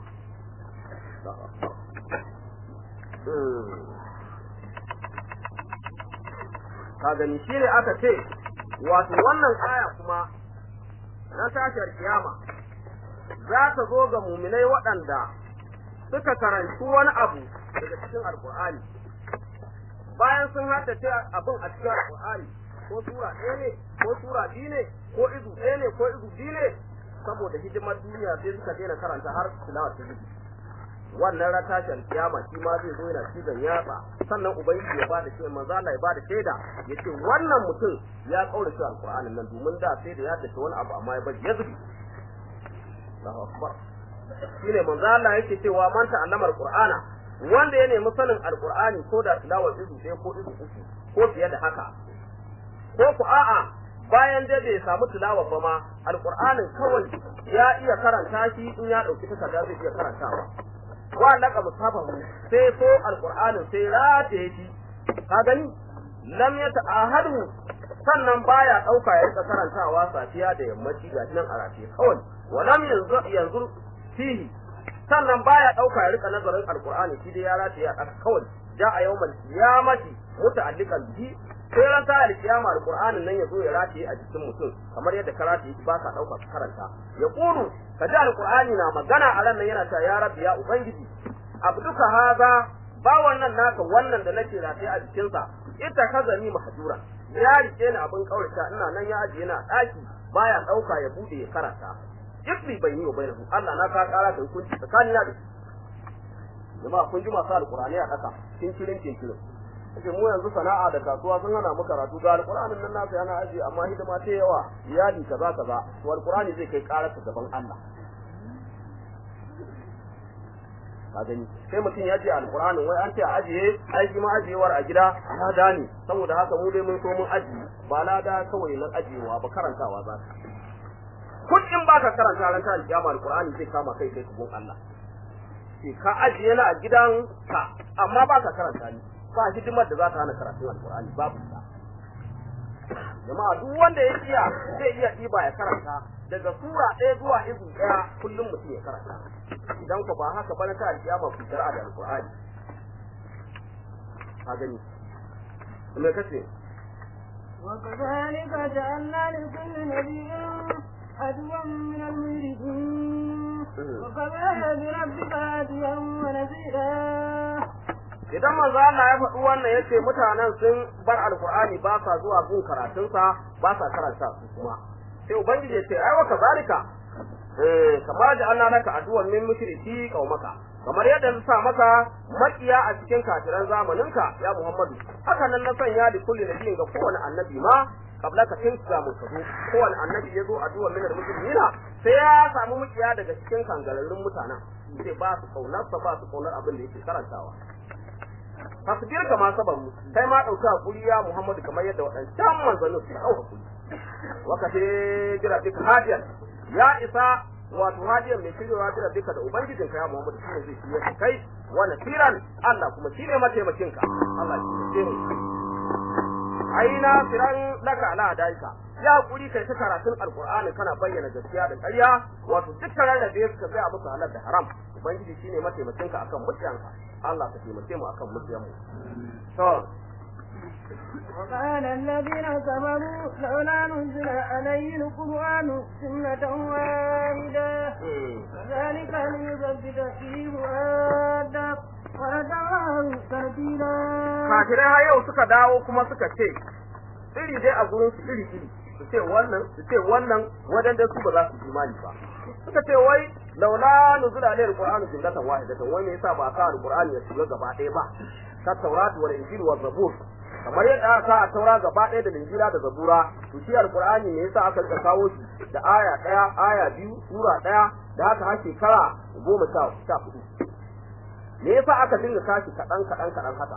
ka gani shi ne aka ce wato wannan aya kuma na tashar kiyama za ta zo ga muminai waɗanda suka karanci wani abu daga cikin alkur'ani bayan sun haddace abin a cikin alkur'ani ko sura ɗaya ne ko sura biyu ne ko izu ɗaya ne ko izu biyu ne saboda hidimar duniya sai suka daina karanta har tilawa ta zubi wannan ratashin kiyama shi ma zai zo yana cizon yatsa sannan ubangiji ya bada shi manzo Allah ya bada shaida yace wannan mutum ya kaurace alqur'anin nan domin da sai da ya dace wani abu amma ya bari ya zubi Allahu akbar shine manzo Allah yake cewa man ta'allama alqur'ana wanda ya nemi sanin alqur'ani ko da tilawar izu ɗaya ko izu uku ko fiye da haka ko ku a'a bayan dai bai samu tilawa ba ma alqur'anin kawai ya iya karanta shi in ya dauki takarda zai iya karantawa wa laka musafahu sai so alqur'anin sai rataye shi ka gani lam ya ta'ahadu sannan baya dauka ya rika karantawa safiya da yammaci ga nan a rataye kawai wa lam yanzu yanzu fihi sannan baya dauka ya rika nazarin alqur'ani shi dai ya rataye a kawai ja a yawmal qiyamati muta'alliqan bihi sai ran ta alkiyama alqur'anin nan yazo ya rataye a jikin mutum kamar yadda ka rataye ba ka dauka ka karanta ya kulu ka ji alqur'ani na magana a ran nan yana ta ya rabbi ya ubangiji abduka haza ba wannan naka wannan da nake rataye a jikinsa ita kaza ni mahjura ya rike ni abin kaurata ina nan ya ajiye na daki baya dauka ya bude ya karanta ikri bai yi wa bainahu Allah na ka kara da hukunci tsakanina da shi jama'a kun ji masu alqur'ani a kasa kin kirin kin kirin kace mu yanzu sana'a da kasuwa sun hana mu karatu ga alqur'anin nan nasa yana aji amma hidima ta yawa iyali kaza kaza to alqur'ani zai kai karar gaban Allah ka gani sai mutum ya ce alqur'anin wai an ce a ajiye aiki ma ajiyewar a gida lada ne saboda haka mu dai mun so mun ajiye ba lada kawai nan ajiyewa ba karantawa za ka kun in baka karanta ran ta alkiyama alqur'ani zai kama kai kai gun Allah sai ka ajiye na a gidan ka amma baka karanta ni ba hidimar da za ta hana karatun alkur'ani babu ta jama'a duk wanda ya iya zai iya ɗiba ya karanta daga sura ɗaya zuwa izu ɗaya kullum mutum ya karanta idan ku ba haka ba na ta alkiyama ku shari'a da alkur'ani ka gani me kace وكذلك جعلنا لكل نبي عدوا من المجرمين وكفى بربك هاديا ونذيرا idan manzo Allah ya faɗi wannan yace mutanen sun bar alqur'ani ba sa zuwa gun karatunsa ba sa karanta su kuma sai ubangiji ya ce ai wa kazalika eh kamar da Allah naka addu'an min mushriki qaumaka kamar yadda na sa maka makiya a cikin kafiran zamaninka ya Muhammadu haka nan na sanya da kulli nabiyin ga kowane annabi ma kabla ka tin ga mun kazo kowane annabi ya zo addu'an min muslimina sai ya samu makiya daga cikin kangararrun mutanen sai ba su kaunar ba su kaunar abin da yake karantawa fasbir kama sabaru kai ma dauki hakuri ya Muhammadu kamar yadda wadancan manzanni su dauka hakuri wakati jira duk hadiyan ya isa wato hadiyan mai shirya jira duka da ubangijin ka ya Muhammadu shine zai shirya kai wa nasiran Allah kuma shine mataimakin ka Allah shi ne aina firan laka ala daika ya hakuri kai ta karatun alqur'ani kana bayyana gaskiya da ƙarya wato dukkan rarrabe suka tsaya musu halal da haram ubangiji shine mataimakin ka akan mutiyanka Allah ka taimake mu akan mutiyanmu to وقال الذين كفروا لولا نزل عليه القرآن سنة واحدة كذلك ليثبت به فؤادك ورتعه ترتيلا kafirai har yau suka dawo kuma suka ce iri dai a gurin su iri iri su ce wannan su ce wannan wadanda su ba za su imani ba suka ce wai laula nuzula alayhi alqur'anu jumlatan wahidatan wai me yasa ba ka alqur'ani ya shiga gaba ɗaya ba ka tauratu wal injil wa zabur kamar yadda aka sa a taura gaba ɗaya da linjira da zabura to shi alqur'ani ne yasa aka rika kawo shi da aya ɗaya aya biyu sura ɗaya da haka har shekara goma sha sha hudu me yasa aka dinga kashi kaɗan kaɗan kaɗan haka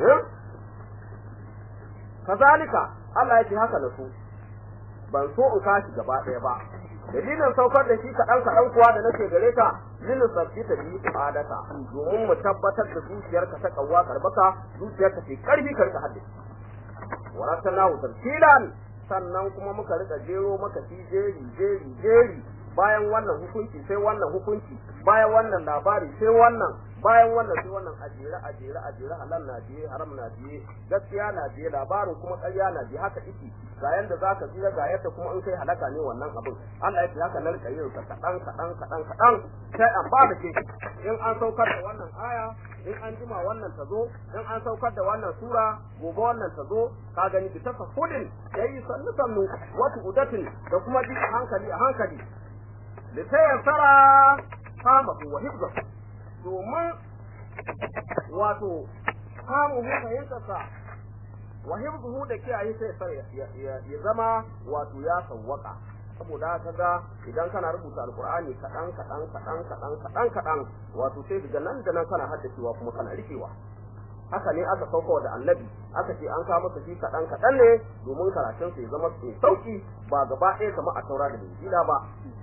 kazalika Allah ya ce haka da su ban so in kashi gaba ɗaya ba dalilin saukar da shi kaɗan kaɗan kuwa da nake gare ka lilin sabbi ta bi adaka domin mu tabbatar da zuciyarka ta kawwa karbaka zuciyarka ce karfi karka haddace warattallahu tartilan sannan kuma muka rika jero maka shi jeri jeri jeri bayan wannan hukunci sai wannan hukunci bayan wannan labari sai wannan bayan wannan sai wannan ajere ajere ajere halal na biye haram na biye gaskiya na biye labarin kuma ƙarya na biye haka iki ga yanda zaka tsira ga yadda kuma in kai halaka ne wannan abin Allah ya ce haka nan kai ka kadan kadan kadan kadan sai an ba da ke in an saukar da wannan aya in an jima wannan ta zo in an saukar da wannan sura gobe wannan ta zo ka gani bi tafahudin yayi sannu sannu wata udatin da kuma bi a hankali a hankali litayassara kamahu wa hifzahu domin wato kamun fahimtarsa wa hifzuhu da kiyaye sai sai ya zama wato ya sawwaka saboda haka ga idan kana rubuta alqur'ani kadan kadan kadan kadan kadan kadan wato sai daga nan da nan kana haddacewa kuma kana rikewa haka ne aka sauko da annabi aka ce an kawo masa shi kadan kadan ne domin karatun sa ya zama mai sauki ba gaba ɗaya kamar a taura da injila ba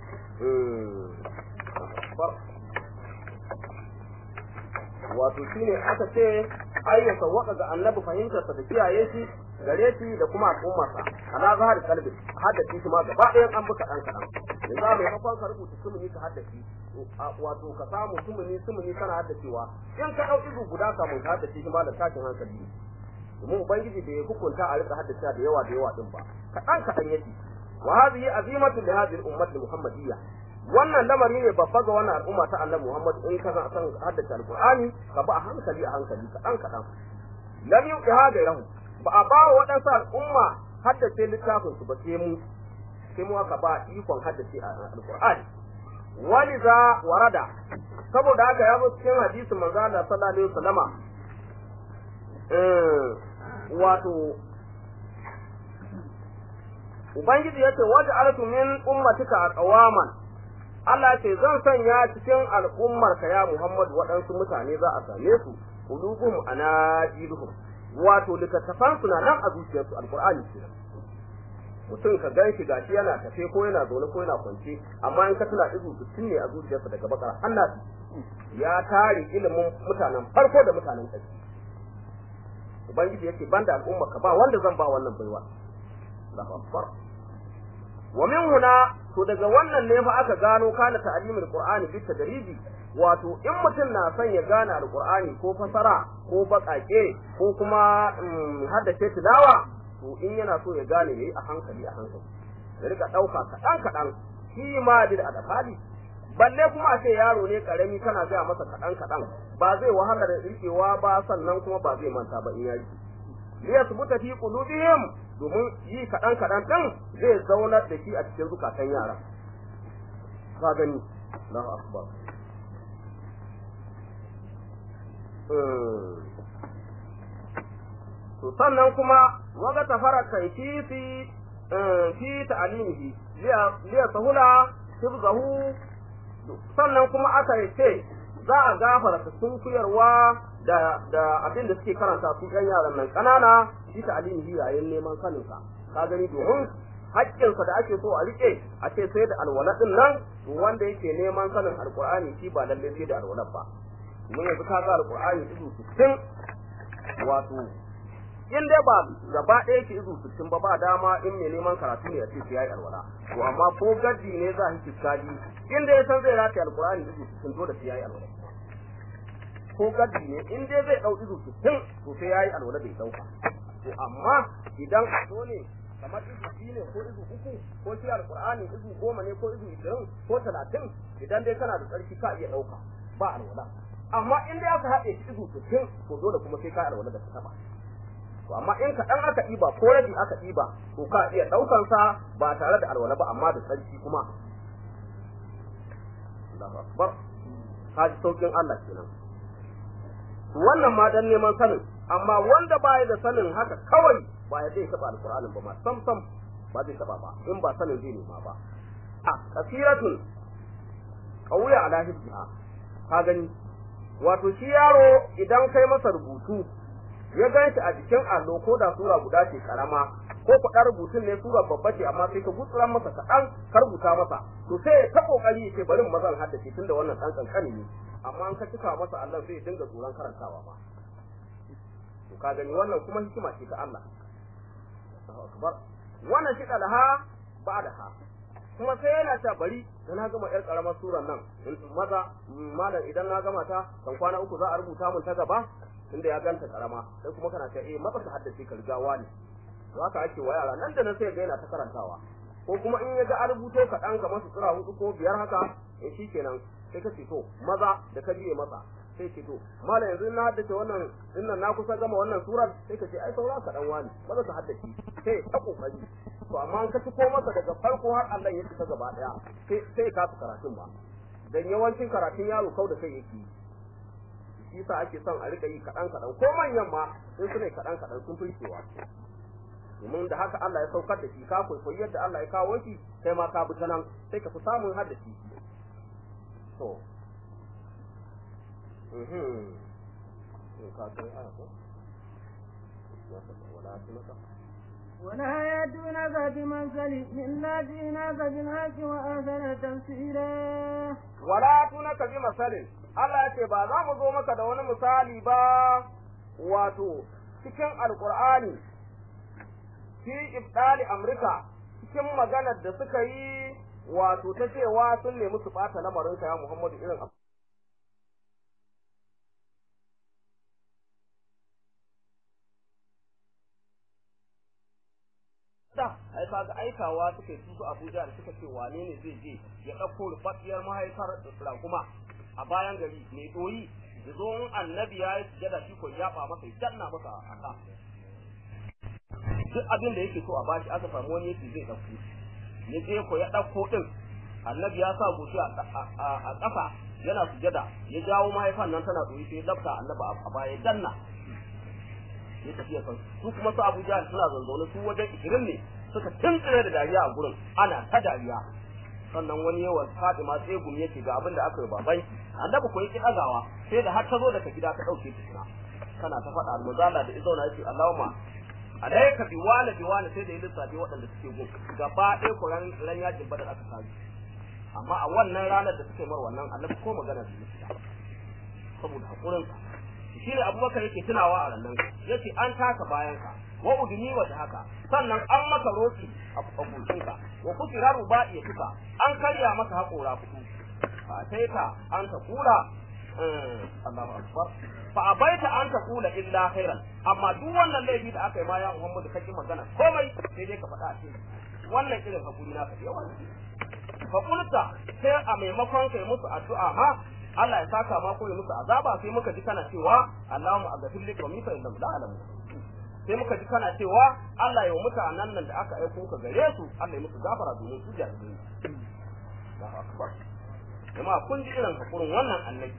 wato shine aka ce ai ya sawwaka ga annabi fahimtarsa da kiyaye shi gare shi da kuma al'ummarsa ala zahar kalbi haddace shi ma gaba ɗayan an buka ɗan kaɗan yanzu mai makon ka rubuta sumuni ka haddace wato ka samu sumuni sumuni kana haddacewa in ka ɗau izu guda kamun ka haddace shi ma da tashin hankali domin ubangiji bai hukunta a rika haddace da yawa da yawa din ba kaɗan kaɗan yake wa hadhihi azimatu li hadhihi al-ummati al-muhammadiyya wannan lamari ne babba ga wannan al'umma ta annabi Muhammad in ka san haddace alqur'ani ka ba a hankali a hankali kaɗan kaɗan lam yuqiha gairahu ba a ba wa waɗansu al'umma haddace littafin su ba sai mu sai mu aka ba ikon haddace alqur'ani wani za warada saboda haka ya zo cikin hadisin manzo Allah sallallahu alaihi wasallama eh wato Ubangiji ya ce, Waje alatu min ummatika a ƙawaman, Allah ce zan sanya cikin al'ummarka ya Muhammadu waɗansu mutane za a same su, kulubuhum anajiluhum wato littattafan su na nan a zuciyarsu alqur'ani ce mutum ka gan shi gashi yana tafe ko yana zaune ko yana kwance amma in ka tuna izu sittin ne a zuciyarsa daga bakara Allah ya tare ilimin mutanen farko da mutanen ƙarshe ubangiji yake banda al'umma ka ba wanda zan ba wannan baiwa Allahu akbar wa min huna to daga wannan ne fa aka gano kana ta'limul qur'ani bi tadriji wato in mutum na son ya gane alqur'ani ko fasara ko bakake ko kuma haddace tilawa to in yana so ya gane yayi a hankali a hankali ya rika dauka kadan kadan shi ma bil adafali balle kuma a ce yaro ne karami kana gaya masa kadan kadan ba zai wahala da rikewa ba sannan kuma ba zai manta ba in ya rike liyasbuta fi qulubihim domin yi kaɗan kaɗan ɗin zai zaunar da shi a cikin zukatan yara ka gani Allahu akbar to sannan kuma waga tafara kai fi fi fi ta'alimihi liya sahula hifzahu sannan kuma aka ce za a gafara sun kuyarwa da da abin da suke karanta su ɗan yaran nan ƙanana shi ta alimihi yayin neman sanin sa ka gani domin haƙƙinsa da ake so a rike a ce sai da alwala din nan to wanda yake neman sanin alqur'ani shi ba lalle sai da alwala ba mun yanzu ka ga alqur'ani izu 60 wato in dai ba gaba ɗaya yake izu 60 ba ba dama in mai neman karatu ne a ce sai yayi alwala to amma ko gaddi ne za shi kiskadi in dai ya san zai rataye alqur'ani izu 60 to da sai yayi alwala ko gaddi ne in dai zai dau izu 60 to sai yayi alwala bai dauka to amma idan a so ne kamar izu biyu ne ko izu uku ko shi alqur'ani izu goma ne ko izu ishirin ko talatin idan dai kana da tsarki ka iya dauka ba alwala amma in dai aka haɗe shi izu 60 to dole kuma sai ka alwala da ta taba to amma in ka dan aka ɗiba ko rabi aka ɗiba to ka iya daukan sa ba tare da alwala ba amma da tsarki kuma Allahu akbar ka ji saukin Allah kenan wannan ma dan neman sanin amma wanda baya da sanin haka kawai ba ya zai taba alqur'anin ba ma sam sam ba zai taba ba in ba sanin zai nema ba a kasiratun qawiya ala hibha ka gani wato shi yaro idan kai masa rubutu ya gan shi a jikin allo ko da sura guda ce karama ko kuɗa rubutun ne sura babba ce amma sai ka gutsuran masa kaɗan ka rubuta masa to sai ya ta kokari ya ce bari mazan haddace tunda wannan ɗan kankani ne amma an ka cika masa Allah zai dinga tsoron karantawa ba to ka gani wannan kuma hikima ce ta Allah akbar wannan shi ha ba da ha kuma sai yana ta bari da na gama yar karamar suran nan maza malam idan na gama ta kan kwana uku za a rubuta mun ta gaba tunda ya ganta karama sai kuma kana ta eh maka haddace ka riga wani to haka ake wa yara nan da nan sai ga yana ta karantawa ko kuma in ya ga an rubuto kaɗan kamar su tsira hudu ko biyar haka eh shikenan sai ka ce to maza da ka biye masa sai ce to malam yanzu na haddace wannan dinnan na kusa gama wannan surar sai ka ce ai saura ka dan wani maza ka haddace sai ta kokari to amma an ka ko masa daga farko har Allah ya fita gaba daya sai sai ka fi karatun ba dan yawancin karatun yaro kau da kai yake shi yasa ake son a rika yi kaɗan kaɗan ko manyan ma in suna kaɗan kaɗan sun fi cewa domin da haka Allah ya saukar da shi ka kwaikwayi yadda Allah ya kawo shi sai ma ka bi ta nan sai ka fi samun haddaci to mhm ka san aya ko wala tunaka ولا يأتونك بمثل إلا جئناك بالحق وأحسن تفسيرا wala tunaka bi masalin Allah ya ce ba za mu zo maka da wani misali ba wato cikin alqur'ani fi ibdali amrika cikin maganar da suka yi wato ta cewa sun nemi su bata lamarinka ya Muhammadu irin da ai kaga aikawa suka yi su Abuja da suka ce wane ne zai je ya ɗauko rufaffiyar mahaifar raguma a bayan gari mai ɗoyi ya zo in annabi ya yi sujada shi ko ya fa masa ya danna masa a ka duk abin da yake so a bashi aka samu wani yake zai ɗauko ya je ko ya ɗauko ɗin annabi ya sa goshi a ƙasa yana sujada ya jawo mahaifan nan tana ɗoyi sai ya lafta annabi a baya ya danna ya tafi kan su kuma su Abu Jahl suna zanzaune su wajen 20 ne suka tuntsire da dariya a gurin ana ta dariya sannan wani yawan Fatima sai gumi yake ga abin da aka yi baban annabi ko yake dagawa sai da har ta zo daga gida ta dauke ta kina kana ta faɗa almuzala da izauna yace Allahumma alayka bi wala bi wala sai da yin lissafi waɗanda suke gun gaba ɗaya ko ran ran yajin badar aka kawo amma a wannan ranar da suke mar wannan annabi ko magana su yi saboda hakurinsa shine abubakar yake tunawa a rannan yace an taka bayan ka wa udni wa haka sannan an maka roki a kucin ka wa kusira ruba'i tuka an karya maka haƙora kudu fa sai ka an ta kula Allahu akbar fa abaita an ta kula illa khairan amma duk wannan laifi da aka yi ma ya Muhammadu kake magana komai sai dai ka faɗa a cikin wannan irin hakuri naka da yawa fa kulta sai a maimakon kai musu addu'a ma Allah ya saka ma ko ya musu azaba sai muka ji kana cewa Allahumma aghfir li qawmi fa innahum la ya'lamun sai muka ji kana cewa Allah ya mutanen nan da aka aiko ka gare su Allah ya musu gafara domin su jahilai Allahu akbar jama'a kun ji irin hakurin wannan annabi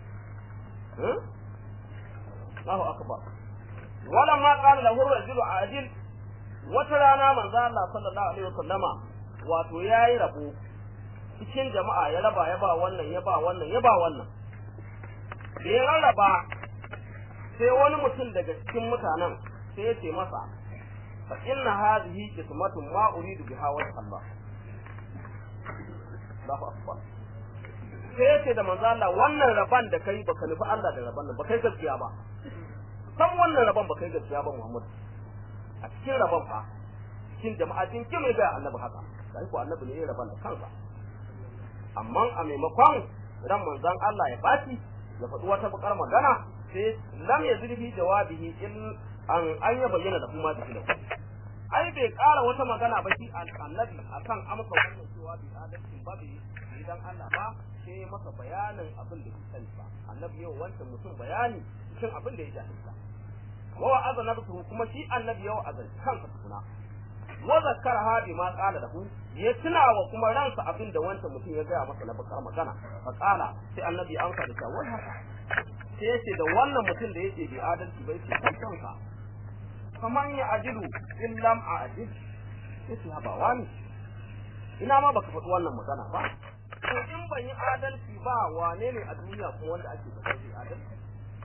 Allahu akbar wala ma qala lahu rajulu adil wata rana manzo Allah sallallahu alaihi wasallama wato yayi rabo cikin jama'a ya raba ya ba wannan ya ba wannan ya ba wannan da ya rarraba sai wani mutum daga cikin mutanen sai ya ce masa fa inna hadhihi qismatun ma uridu biha wa Allah Allahu akbar sai ya ce da manzo Allah wannan raban da kai baka nufi Allah da raban nan ba kai gaskiya ba san wannan raban ba kai gaskiya ba Muhammad a cikin raban fa cikin jama'a cikin kime ga annabi haka sai ko annabi ne ya raban da kansa amma a maimakon ran manzon Allah ya baci ya faɗi wata bakar magana sai lam ya zurfi jawabihi in an an ya bayyana da kuma da ai bai ƙara wata magana ba shi annabi akan amsa wannan cewa bi adalcin ba bi idan Allah ba sai masa bayanin abin da bai sani ba annabi yau wancan mutum bayani cikin abin da ya jahilta wa wa'azana kuma shi annabi yau azan kansa tukuna wa zakkara hadi ma qala lahu ya tuna wa kuma ransa abin da wancan mutum ya gaya masa na bakar magana fa qala sai annabi an ka da wai haka sai yace da wannan mutum da yake bi adalci bai ce kai kanka kaman ya ajilu in lam ajil yace haba wani ina ma baka faɗi wannan magana ba to in ban yi adalci ba wane ne a duniya kuma wanda ake da kai adalci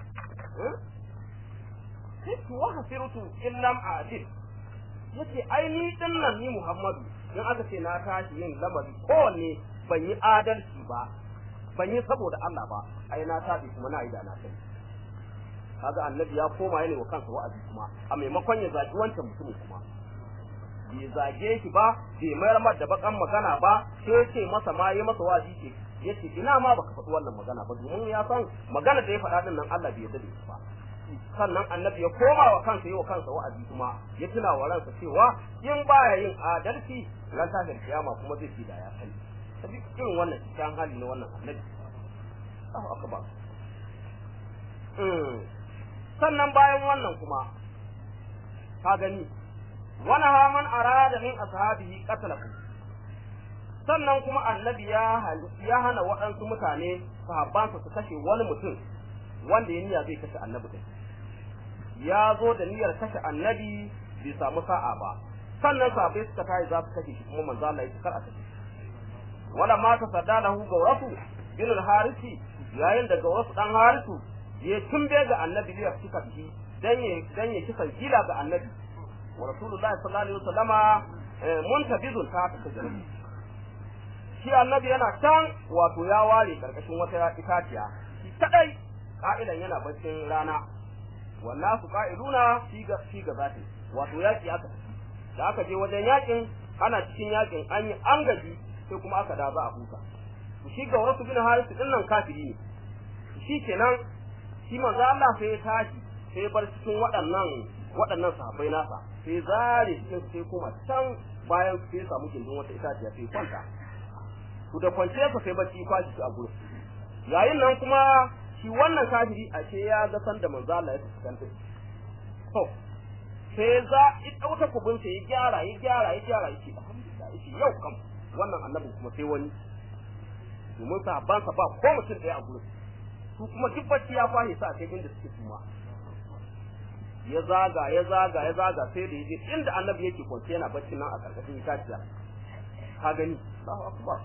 sai wa hasirutu in lam ajil yace ai ni din nan ni Muhammadu in aka ce na tashi yin lamari kowanne ban yi adalci ba ban yi saboda Allah ba ai na tafi kuma na yi da na sani kaga annabi ya koma yana wa kansa wa'azi kuma a maimakon ya zagi wancan mutumin kuma bai zage shi ba bai mayar mar da bakan magana ba sai ce masa ma yi masa wa'azi ce yace ina ma baka faɗi wannan magana ba domin ya san magana da ya faɗa din nan Allah bai yarda da shi ba sannan annabi ya koma wa kansa yi wa kansa wa'azi kuma ya tuna wa ransa cewa in baya yin adalci ran tashin kiyama kuma zai ci da ya sani sabi irin wannan cikin hali na wannan annabi Allahu akbar sannan bayan wannan kuma ka gani wani haman arada min ashabihi qatlahu sannan kuma annabi ya ya hana waɗansu mutane sahabbansa su kashe wani mutum wanda ya niyya zai kashe annabi kai ya zo da niyyar kashe annabi bai samu sa'a ba sannan sahabbai suka tayi za su kashe shi kuma manzo Allah ya kar a kashe wala ma ta sadalahu gawrasu bin al-harisi yayin da gawrasu dan harisu ya tumbe ga annabi ya fika bihi dan ya dan ya kisa gila ga annabi wa rasulullahi sallallahu alaihi wasallama muntabizun ta ta kaje shi annabi yana can wato ya ware karkashin wata itaciya shi kadai ka'idan yana baccin rana wannan su ka'iduna shi ga shi ga zati wato yaki aka da aka je wajen yakin ana cikin yakin an yi an gaji sai kuma aka da za a huta shi ga wasu bin harisu din nan kafiri ne shi kenan shi manzo Allah sai ya tashi sai ya bar cikin waɗannan waɗannan sahabbai nasa sai zare cikin sai kuma can bayan sai ya samu gindin wata itaciya sai kwanta ku da kwance sa sai bacci kwashi shi a gurin yayin nan kuma shi wannan kafiri a ce ya ga san da manzo Allah ya fuskanta to sai za ya dauka kubun sai ya gyara ya gyara ya gyara yake alhamdulillah yake yau kam wannan annabin kuma sai wani domin sahabban sa ba ko mutum ɗaya a gurin su kuma duk bacci ya kwahe sa kai inda suke suma ya zaga ya zaga ya zaga sai da yaje inda annabi yake kwance yana bacci nan a karkashin itaciya ka gani Allahu akbar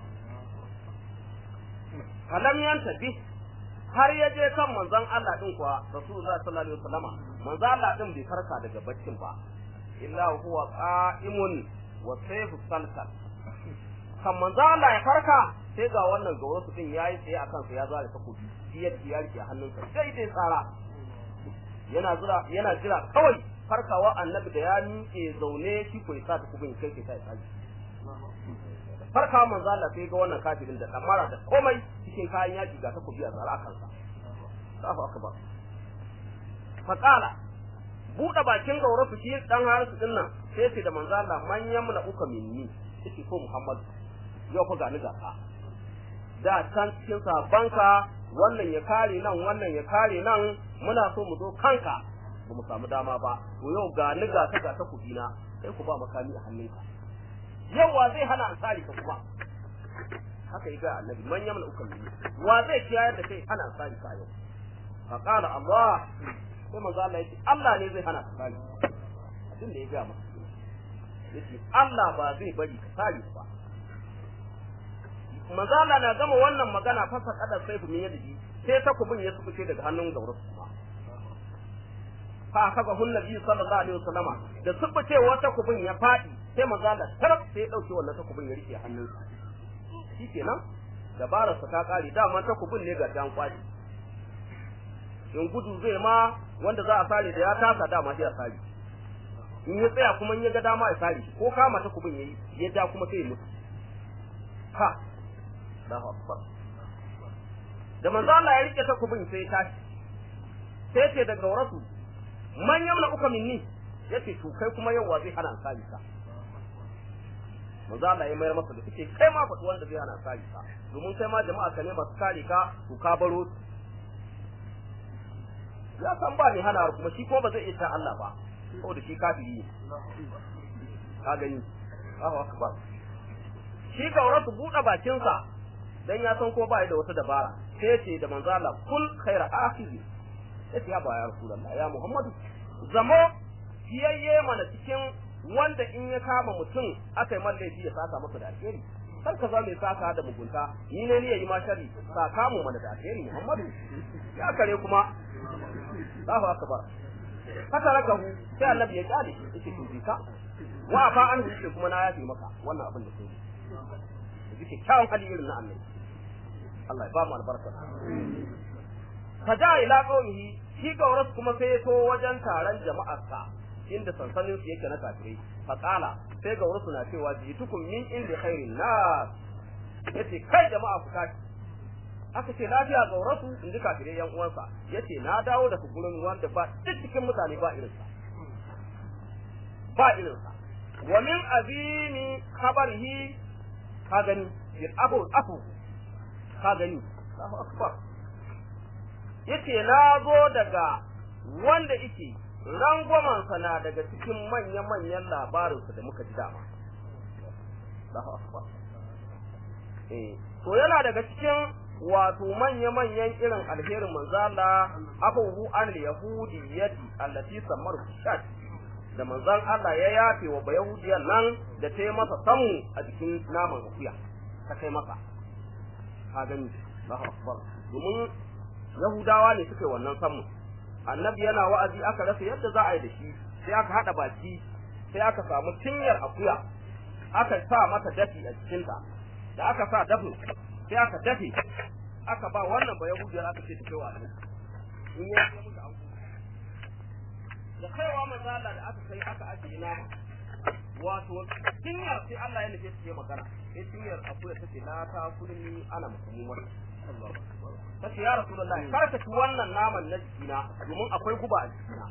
kalam yanta bi har ya je kan manzon Allah din kuwa Rasulullah sallallahu alaihi wasallama manzon Allah din bai farka daga baccin ba illa huwa qa'imun wa sayfu salsal kan manzon Allah ya farka sai ga wannan ga wasu din yayi tsaye akan sa ya zara takobi biyar biyar ke hannunsa sai dai tsara yana jira yana jira kawai farkawa annabi da ya miƙe zaune shi ko ya sa takobin kai kai sai tsaji farkawa manzo Allah sai ga wannan kafirin da kamara da komai cikin kayan yaki ga takobi a tsara kansa Allahu akbar faqala buɗe bakin gaura su shi dan harisu din nan sai ce da manzo Allah man yamna uka minni yace ko Muhammad yau fa gani gaka da can cikin sabanka wannan ya kare nan wannan ya kare nan muna so mu zo kanka ba mu samu dama ba to yau ga ni ga ta ga ta kudina sai ku ba makami a hannunka yau wa zai hana ansari ka kuma haka yi ga annabi man yamna ukan minni wa zai kiyayar da kai hana ansari ka yau fa qala Allah sai manzo Allah yace Allah ne zai hana ka kare abin da ya ga masa yace Allah ba zai bari ka kare ba manzo Allah na gama wannan magana fasa kadar sai ku min yadi sai takubin ya sukuce daga hannun gaurus kuma fa kaga hun nabi sallallahu alaihi wasallama da sukuce wata kubin ya fadi sai manzo Allah taraf sai ya dauke wannan takubin ya rike hannunsa shikenan dabarar sa ta kare dama takubin ne ga dan kwaci in gudu zai ma wanda za a sare da ya tasa dama sai a sare in ya tsaya kuma in ya ga dama ya sare ko kama takubin yayi ya ja kuma sai ya mutu ha Allahu akbar da manzo Allah ya rike takubin sai ya tashi sai ce daga warasu man yamna uka minni yace to kai kuma yau wa zai hana ansari ka manzo Allah ya mayar masa da kike kai ma faɗi wanda zai hana ansari ka domin kai ma jama'a ka ne masu kare ka to ka baro ya san ba ni hana kuma shi ko ba zai iya Allah ba saboda shi kafiri ne ka gani Allahu akbar shi gauratu buɗe bakinsa dan ya san ko ba da wata dabara sai ce da manzo Allah kul khaira akhizi yace ya ba ya rasulullah ya muhammadu zamo fiyayye mana cikin wanda in ya kama mutum aka yi man laifi ya saka masa da alheri kar ka zama mai saka da mugunta ni ne ni yayi ma shari saka mu mana da alheri muhammadu ya kare kuma Allahu akbar haka raka hu sai annabi ya kare yake to ka wa fa an yake kuma na yafi maka wannan abin da kai yake kyawun hali irin na annabi Allah ya ba mu albarka faja ila qaumihi shi gauras kuma sai ya to wajen taron jama'arsa inda sansanin su yake na kafirai faqala sai gauras na cewa jitukum min inda khairin nas yace kai jama'a ku tashi aka ce lafiya gaurasu in ji kafirai yan uwansa yace na dawo daga gurin wanda ba duk cikin mutane ba irinsa ba irinsa wa min azimi khabarihi ka gani bil abu afu ka gani Allahu akbar yace na zo daga wanda yake rangwamansa na daga cikin manya-manyan labarinsa da muka ji dama Allahu akbar eh to yana daga cikin wato manya-manyan irin alherin manzo Allah abubu an yahudiyyati allati samar shat da manzon Allah ya yafe wa bayahudiyan nan da ta yi masa samu a jikin naman akuya ta kai masa ka gani Allahu akbar domin yahudawa ne suka yi wannan samu annabi yana wa'azi aka rasa yadda za a yi da shi sai aka hada baki sai aka samu cinyar akuya aka sa mata dafi a cikinta da aka sa dafin sai aka dafe aka ba wannan ba yahudiyar aka ce ta kai wa annabi in ya yi musu an da kaiwa manzala da aka kai aka ajiye nama wato cinyar sai Allah ya nufe su yi magana sai cinyar akuya ta ce la ta kulmi ana musulmar ta ce ya rasulullah kar ka ci wannan naman na jikina domin akwai guba a jikina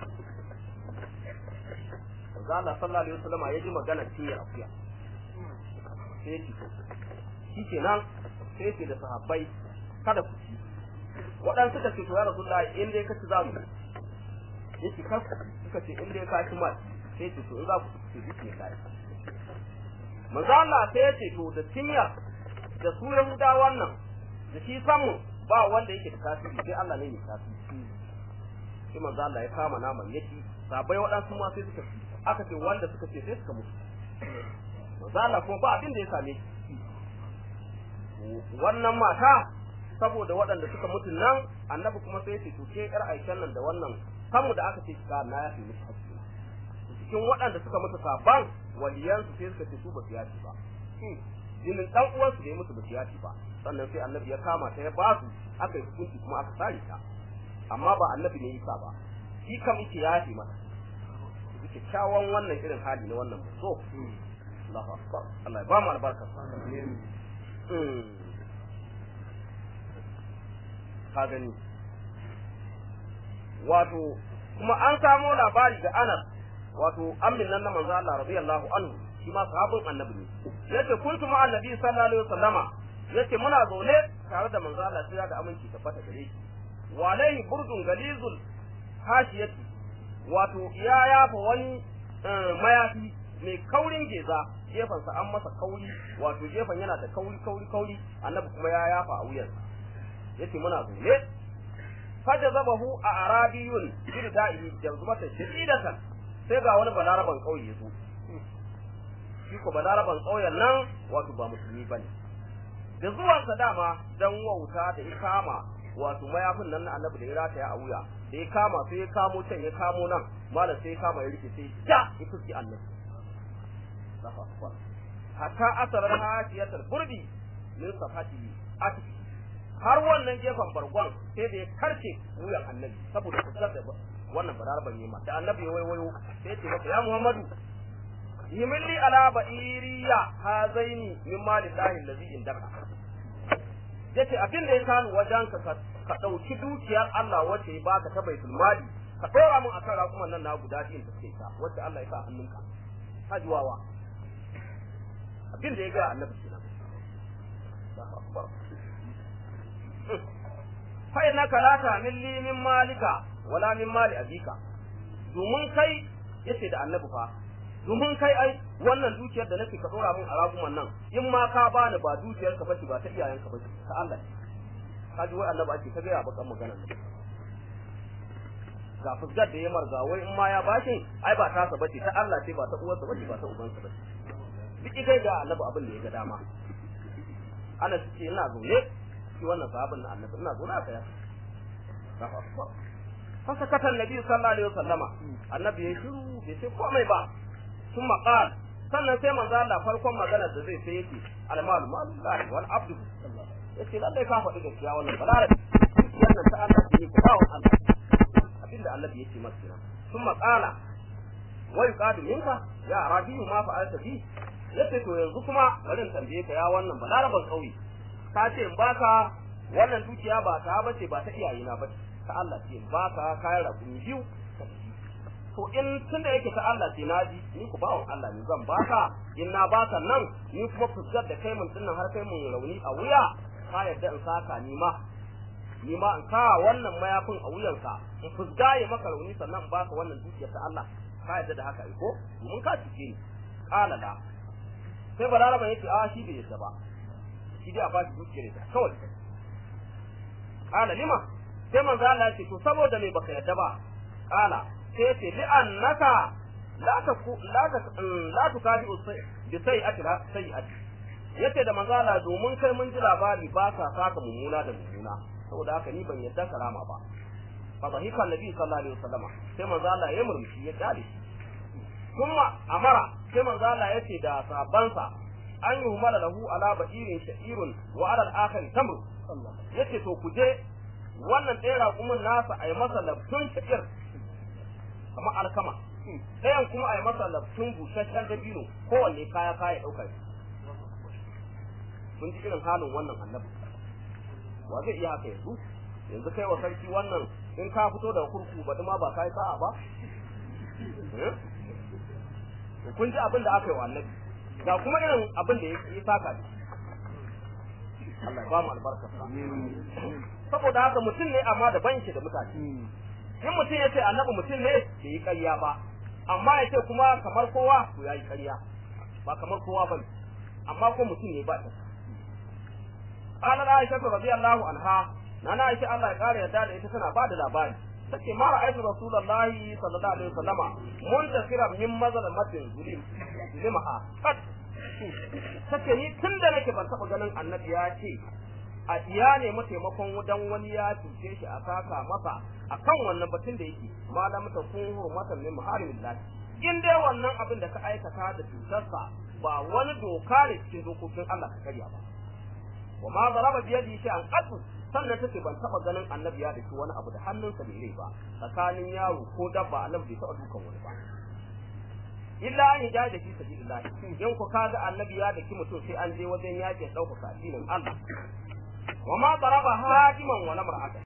Zala sallallahu alaihi wasallam ya ji magana cinyar akuya sai ya ci shi kenan sai ce da sahabbai kada ku ci waɗansu suka ce to ya rasulullahi in dai ka ci za mu yake kar suka ce in dai ka ci ma sai ce to in za ku ci duk ne kai manzo Allah sai ya ce to da tinya da su Yahuda wannan da shi samu ba wanda yake da tasiri sai Allah ne mai tasiri sai manzo Allah ya kama naman yaki sabai waɗansu ma sai suka ci aka ce wanda suka ce sai suka mutu manzo Allah kuma ba abin da ya same shi wannan mata saboda waɗanda suka mutu nan annabi kuma sai ce to ke yar aikin nan da wannan kanmu da aka ce ka na yafi musu hakki cikin waɗanda suka mutu saban waliyan su sai suka ce su ba su yafi ba jinin dan uwan su ne musu ba su yafi ba sannan sai annabi ya kama ta ya ba su aka yi hukunci kuma aka sare ta amma ba annabi ne yasa ba shi kam yake yafi mata kyakkyawan wannan irin hali na wannan so Allahu akbar Allah ya ba mu albarka ka gani wato kuma an samo labari da Anas wato amin nan na manzo Allah radiyallahu anhu shi ma sahabin annabi ne yace kuntu ma annabi sallallahu alaihi wasallama yace muna zaune tare da manzo Allah sai da aminci tabbata gare shi wa alaihi burdun galizul hashiyati wato ya yafa wani mayafi mai kaurin geza gefansa an masa kauri wato gefan yana da kauri kauri kauri annabi kuma ya yafa a wuyansa yace muna zaune fajazabahu a arabiyun birda'ihi jazmatan shadidatan sai ga wani balaraban kauye yazo shi ko balaraban kauyen nan wato ba musulmi bane da zuwansa dama dan wauta da ya kama wato mayafin nan na annabi da ya rataya a wuya da ya kama sai ya kamo can ya kamo nan malam sai ya kama ya rike sai ja ya fuski annabi hatta asarar hasiyatar burdi min safati atiki har wannan gefen bargon sai da ya karce wuyan annabi saboda kusur da wannan bararban yema da annabi ya waiwayo sai ya ce masa ya muhammadu yimilli ala ba'iriya hazaini min malillahi allazi indaka yace abin da ya kanu wajen ka ka dauki dukiyar Allah wacce ya baka ta baitul mali ka dora mun akan rakuman nan na guda din da take ta wacce Allah ya sa hannunka hajiwawa abin da ya ga annabi kenan Allahu akbar fa innaka la ta'milli min malika wala min mali abika domin kai yace da annabi fa domin kai ai wannan dukiyar da nake ka dora min a raguman nan in ma ka bani ba dukiyar ka bace ba ta iyayen ka bace ta Allah ka ji wai annabi ake ta ga bakan magana ga fuskar da ya marga wai in ma ya bashin ai ba tasa bace ta Allah ce ba ta uwarsa bace ba ta ubansa bace duk kai ga annabi abin da ya ga dama ana ce ina zaune shi wannan sahabin na annabi ina zaune a tsaya fasa katan nabi sallallahu alaihi wasallama annabi ya shiru bai ce komai ba sun maqal sannan sai manzo Allah farkon magana da zai sai yake almalu malullahi wal abdu yace lallai ka faɗi gaskiya wannan balare wannan ta Allah ce ku bawo Allah abinda annabi yake masa kenan sun maqala wa yuqadu minka ya rabiu ma fa'alta bi yace to yanzu kuma bari in tambaye ka ya wannan balaraban kauye ka ce in baka wannan dukiya ba ta bace ba ta iyayena bace ta Allah ce in baka kayan rakumi biyu to in tunda yake ta Allah ce na ji ni ku bawon Allah ne zan baka in na baka nan ni kuma fuskar da kai mun dinnan har kai mun rauni a wuya ka yadda in saka ni ma ni ma in ka wannan mayafin a wuyanka in fusga ya maka rauni sannan in baka wannan dukiyar ta Allah ka yadda da haka ko mun ka cike ni kala da sai balaraba yace a shi bai yadda ba shi dai a ba shi dukiyar ta kawai kala lima sai manzo Allah ya ce to saboda me baka yadda ba kala sai ce li annaka la ta la ta la ta kadi bi sai'ati la sai'ati yace da manzo Allah domin kai mun ji labari ba ka saka mummuna da mummuna saboda haka ni ban yadda karama ba fa dhahika annabi sallallahu alaihi wasallam sai manzo Allah ya murmushi ya kare shi kuma amara sai manzo Allah yace da sabansa an yi humala lahu ala ba'irin sha'irun wa ala al-akhir tamr yace to ku je wannan ɗaya raƙumin nasa a yi masa labtun sha'ir kamar alkama ɗayan kuma a yi masa labtun busasshen dabino kowanne kaya kaya ɗaukar kun ji irin halin wannan annabi wa zai iya haka yanzu yanzu kai wa sarki wannan in ka fito daga kurku ba ma ba kai sa'a ba kun ji abin da aka yi wa annabi ga kuma irin abin da ya saka ne Allah ba mu albarka saboda haka mutum ne amma da banki da mutane in mutum ya ce annabi mutum ne bai yi ƙarya ba amma ya ce kuma kamar kowa to ya yi ƙarya ba kamar kowa ba amma ko mutum ne ba ta قال عائشة رضي الله عنها نانا عائشة الله يقال يدار إذا كان بعد الأبان تكي ما رأيت رسول الله صلى الله عليه وسلم منتصرا من مظلمة ظلم ظلمها قد take ni tun da nake ban taɓa ganin annabi ya ce a iya ne mataimakon wajen wani ya cuce shi a saka masa a kan wannan batun da yake malam ta kun hurmatan min muharimin in dai wannan abin da ka aikata da cutarsa ba wani doka ne cikin dokokin Allah ka karya ba wa ma zaraba bi yadi shay'an qat sannan take ban taba ganin annabi ya daki wani abu da hannunsa bai rai ba tsakanin yaro ko dabba annabi bai taba dukan wani ba illa an ja da shi sabilillah in ku kaga annabi ya daki mutum sai an je wajen yakin dauka addinin Allah wa ma zaraba hadiman wa lamra'ata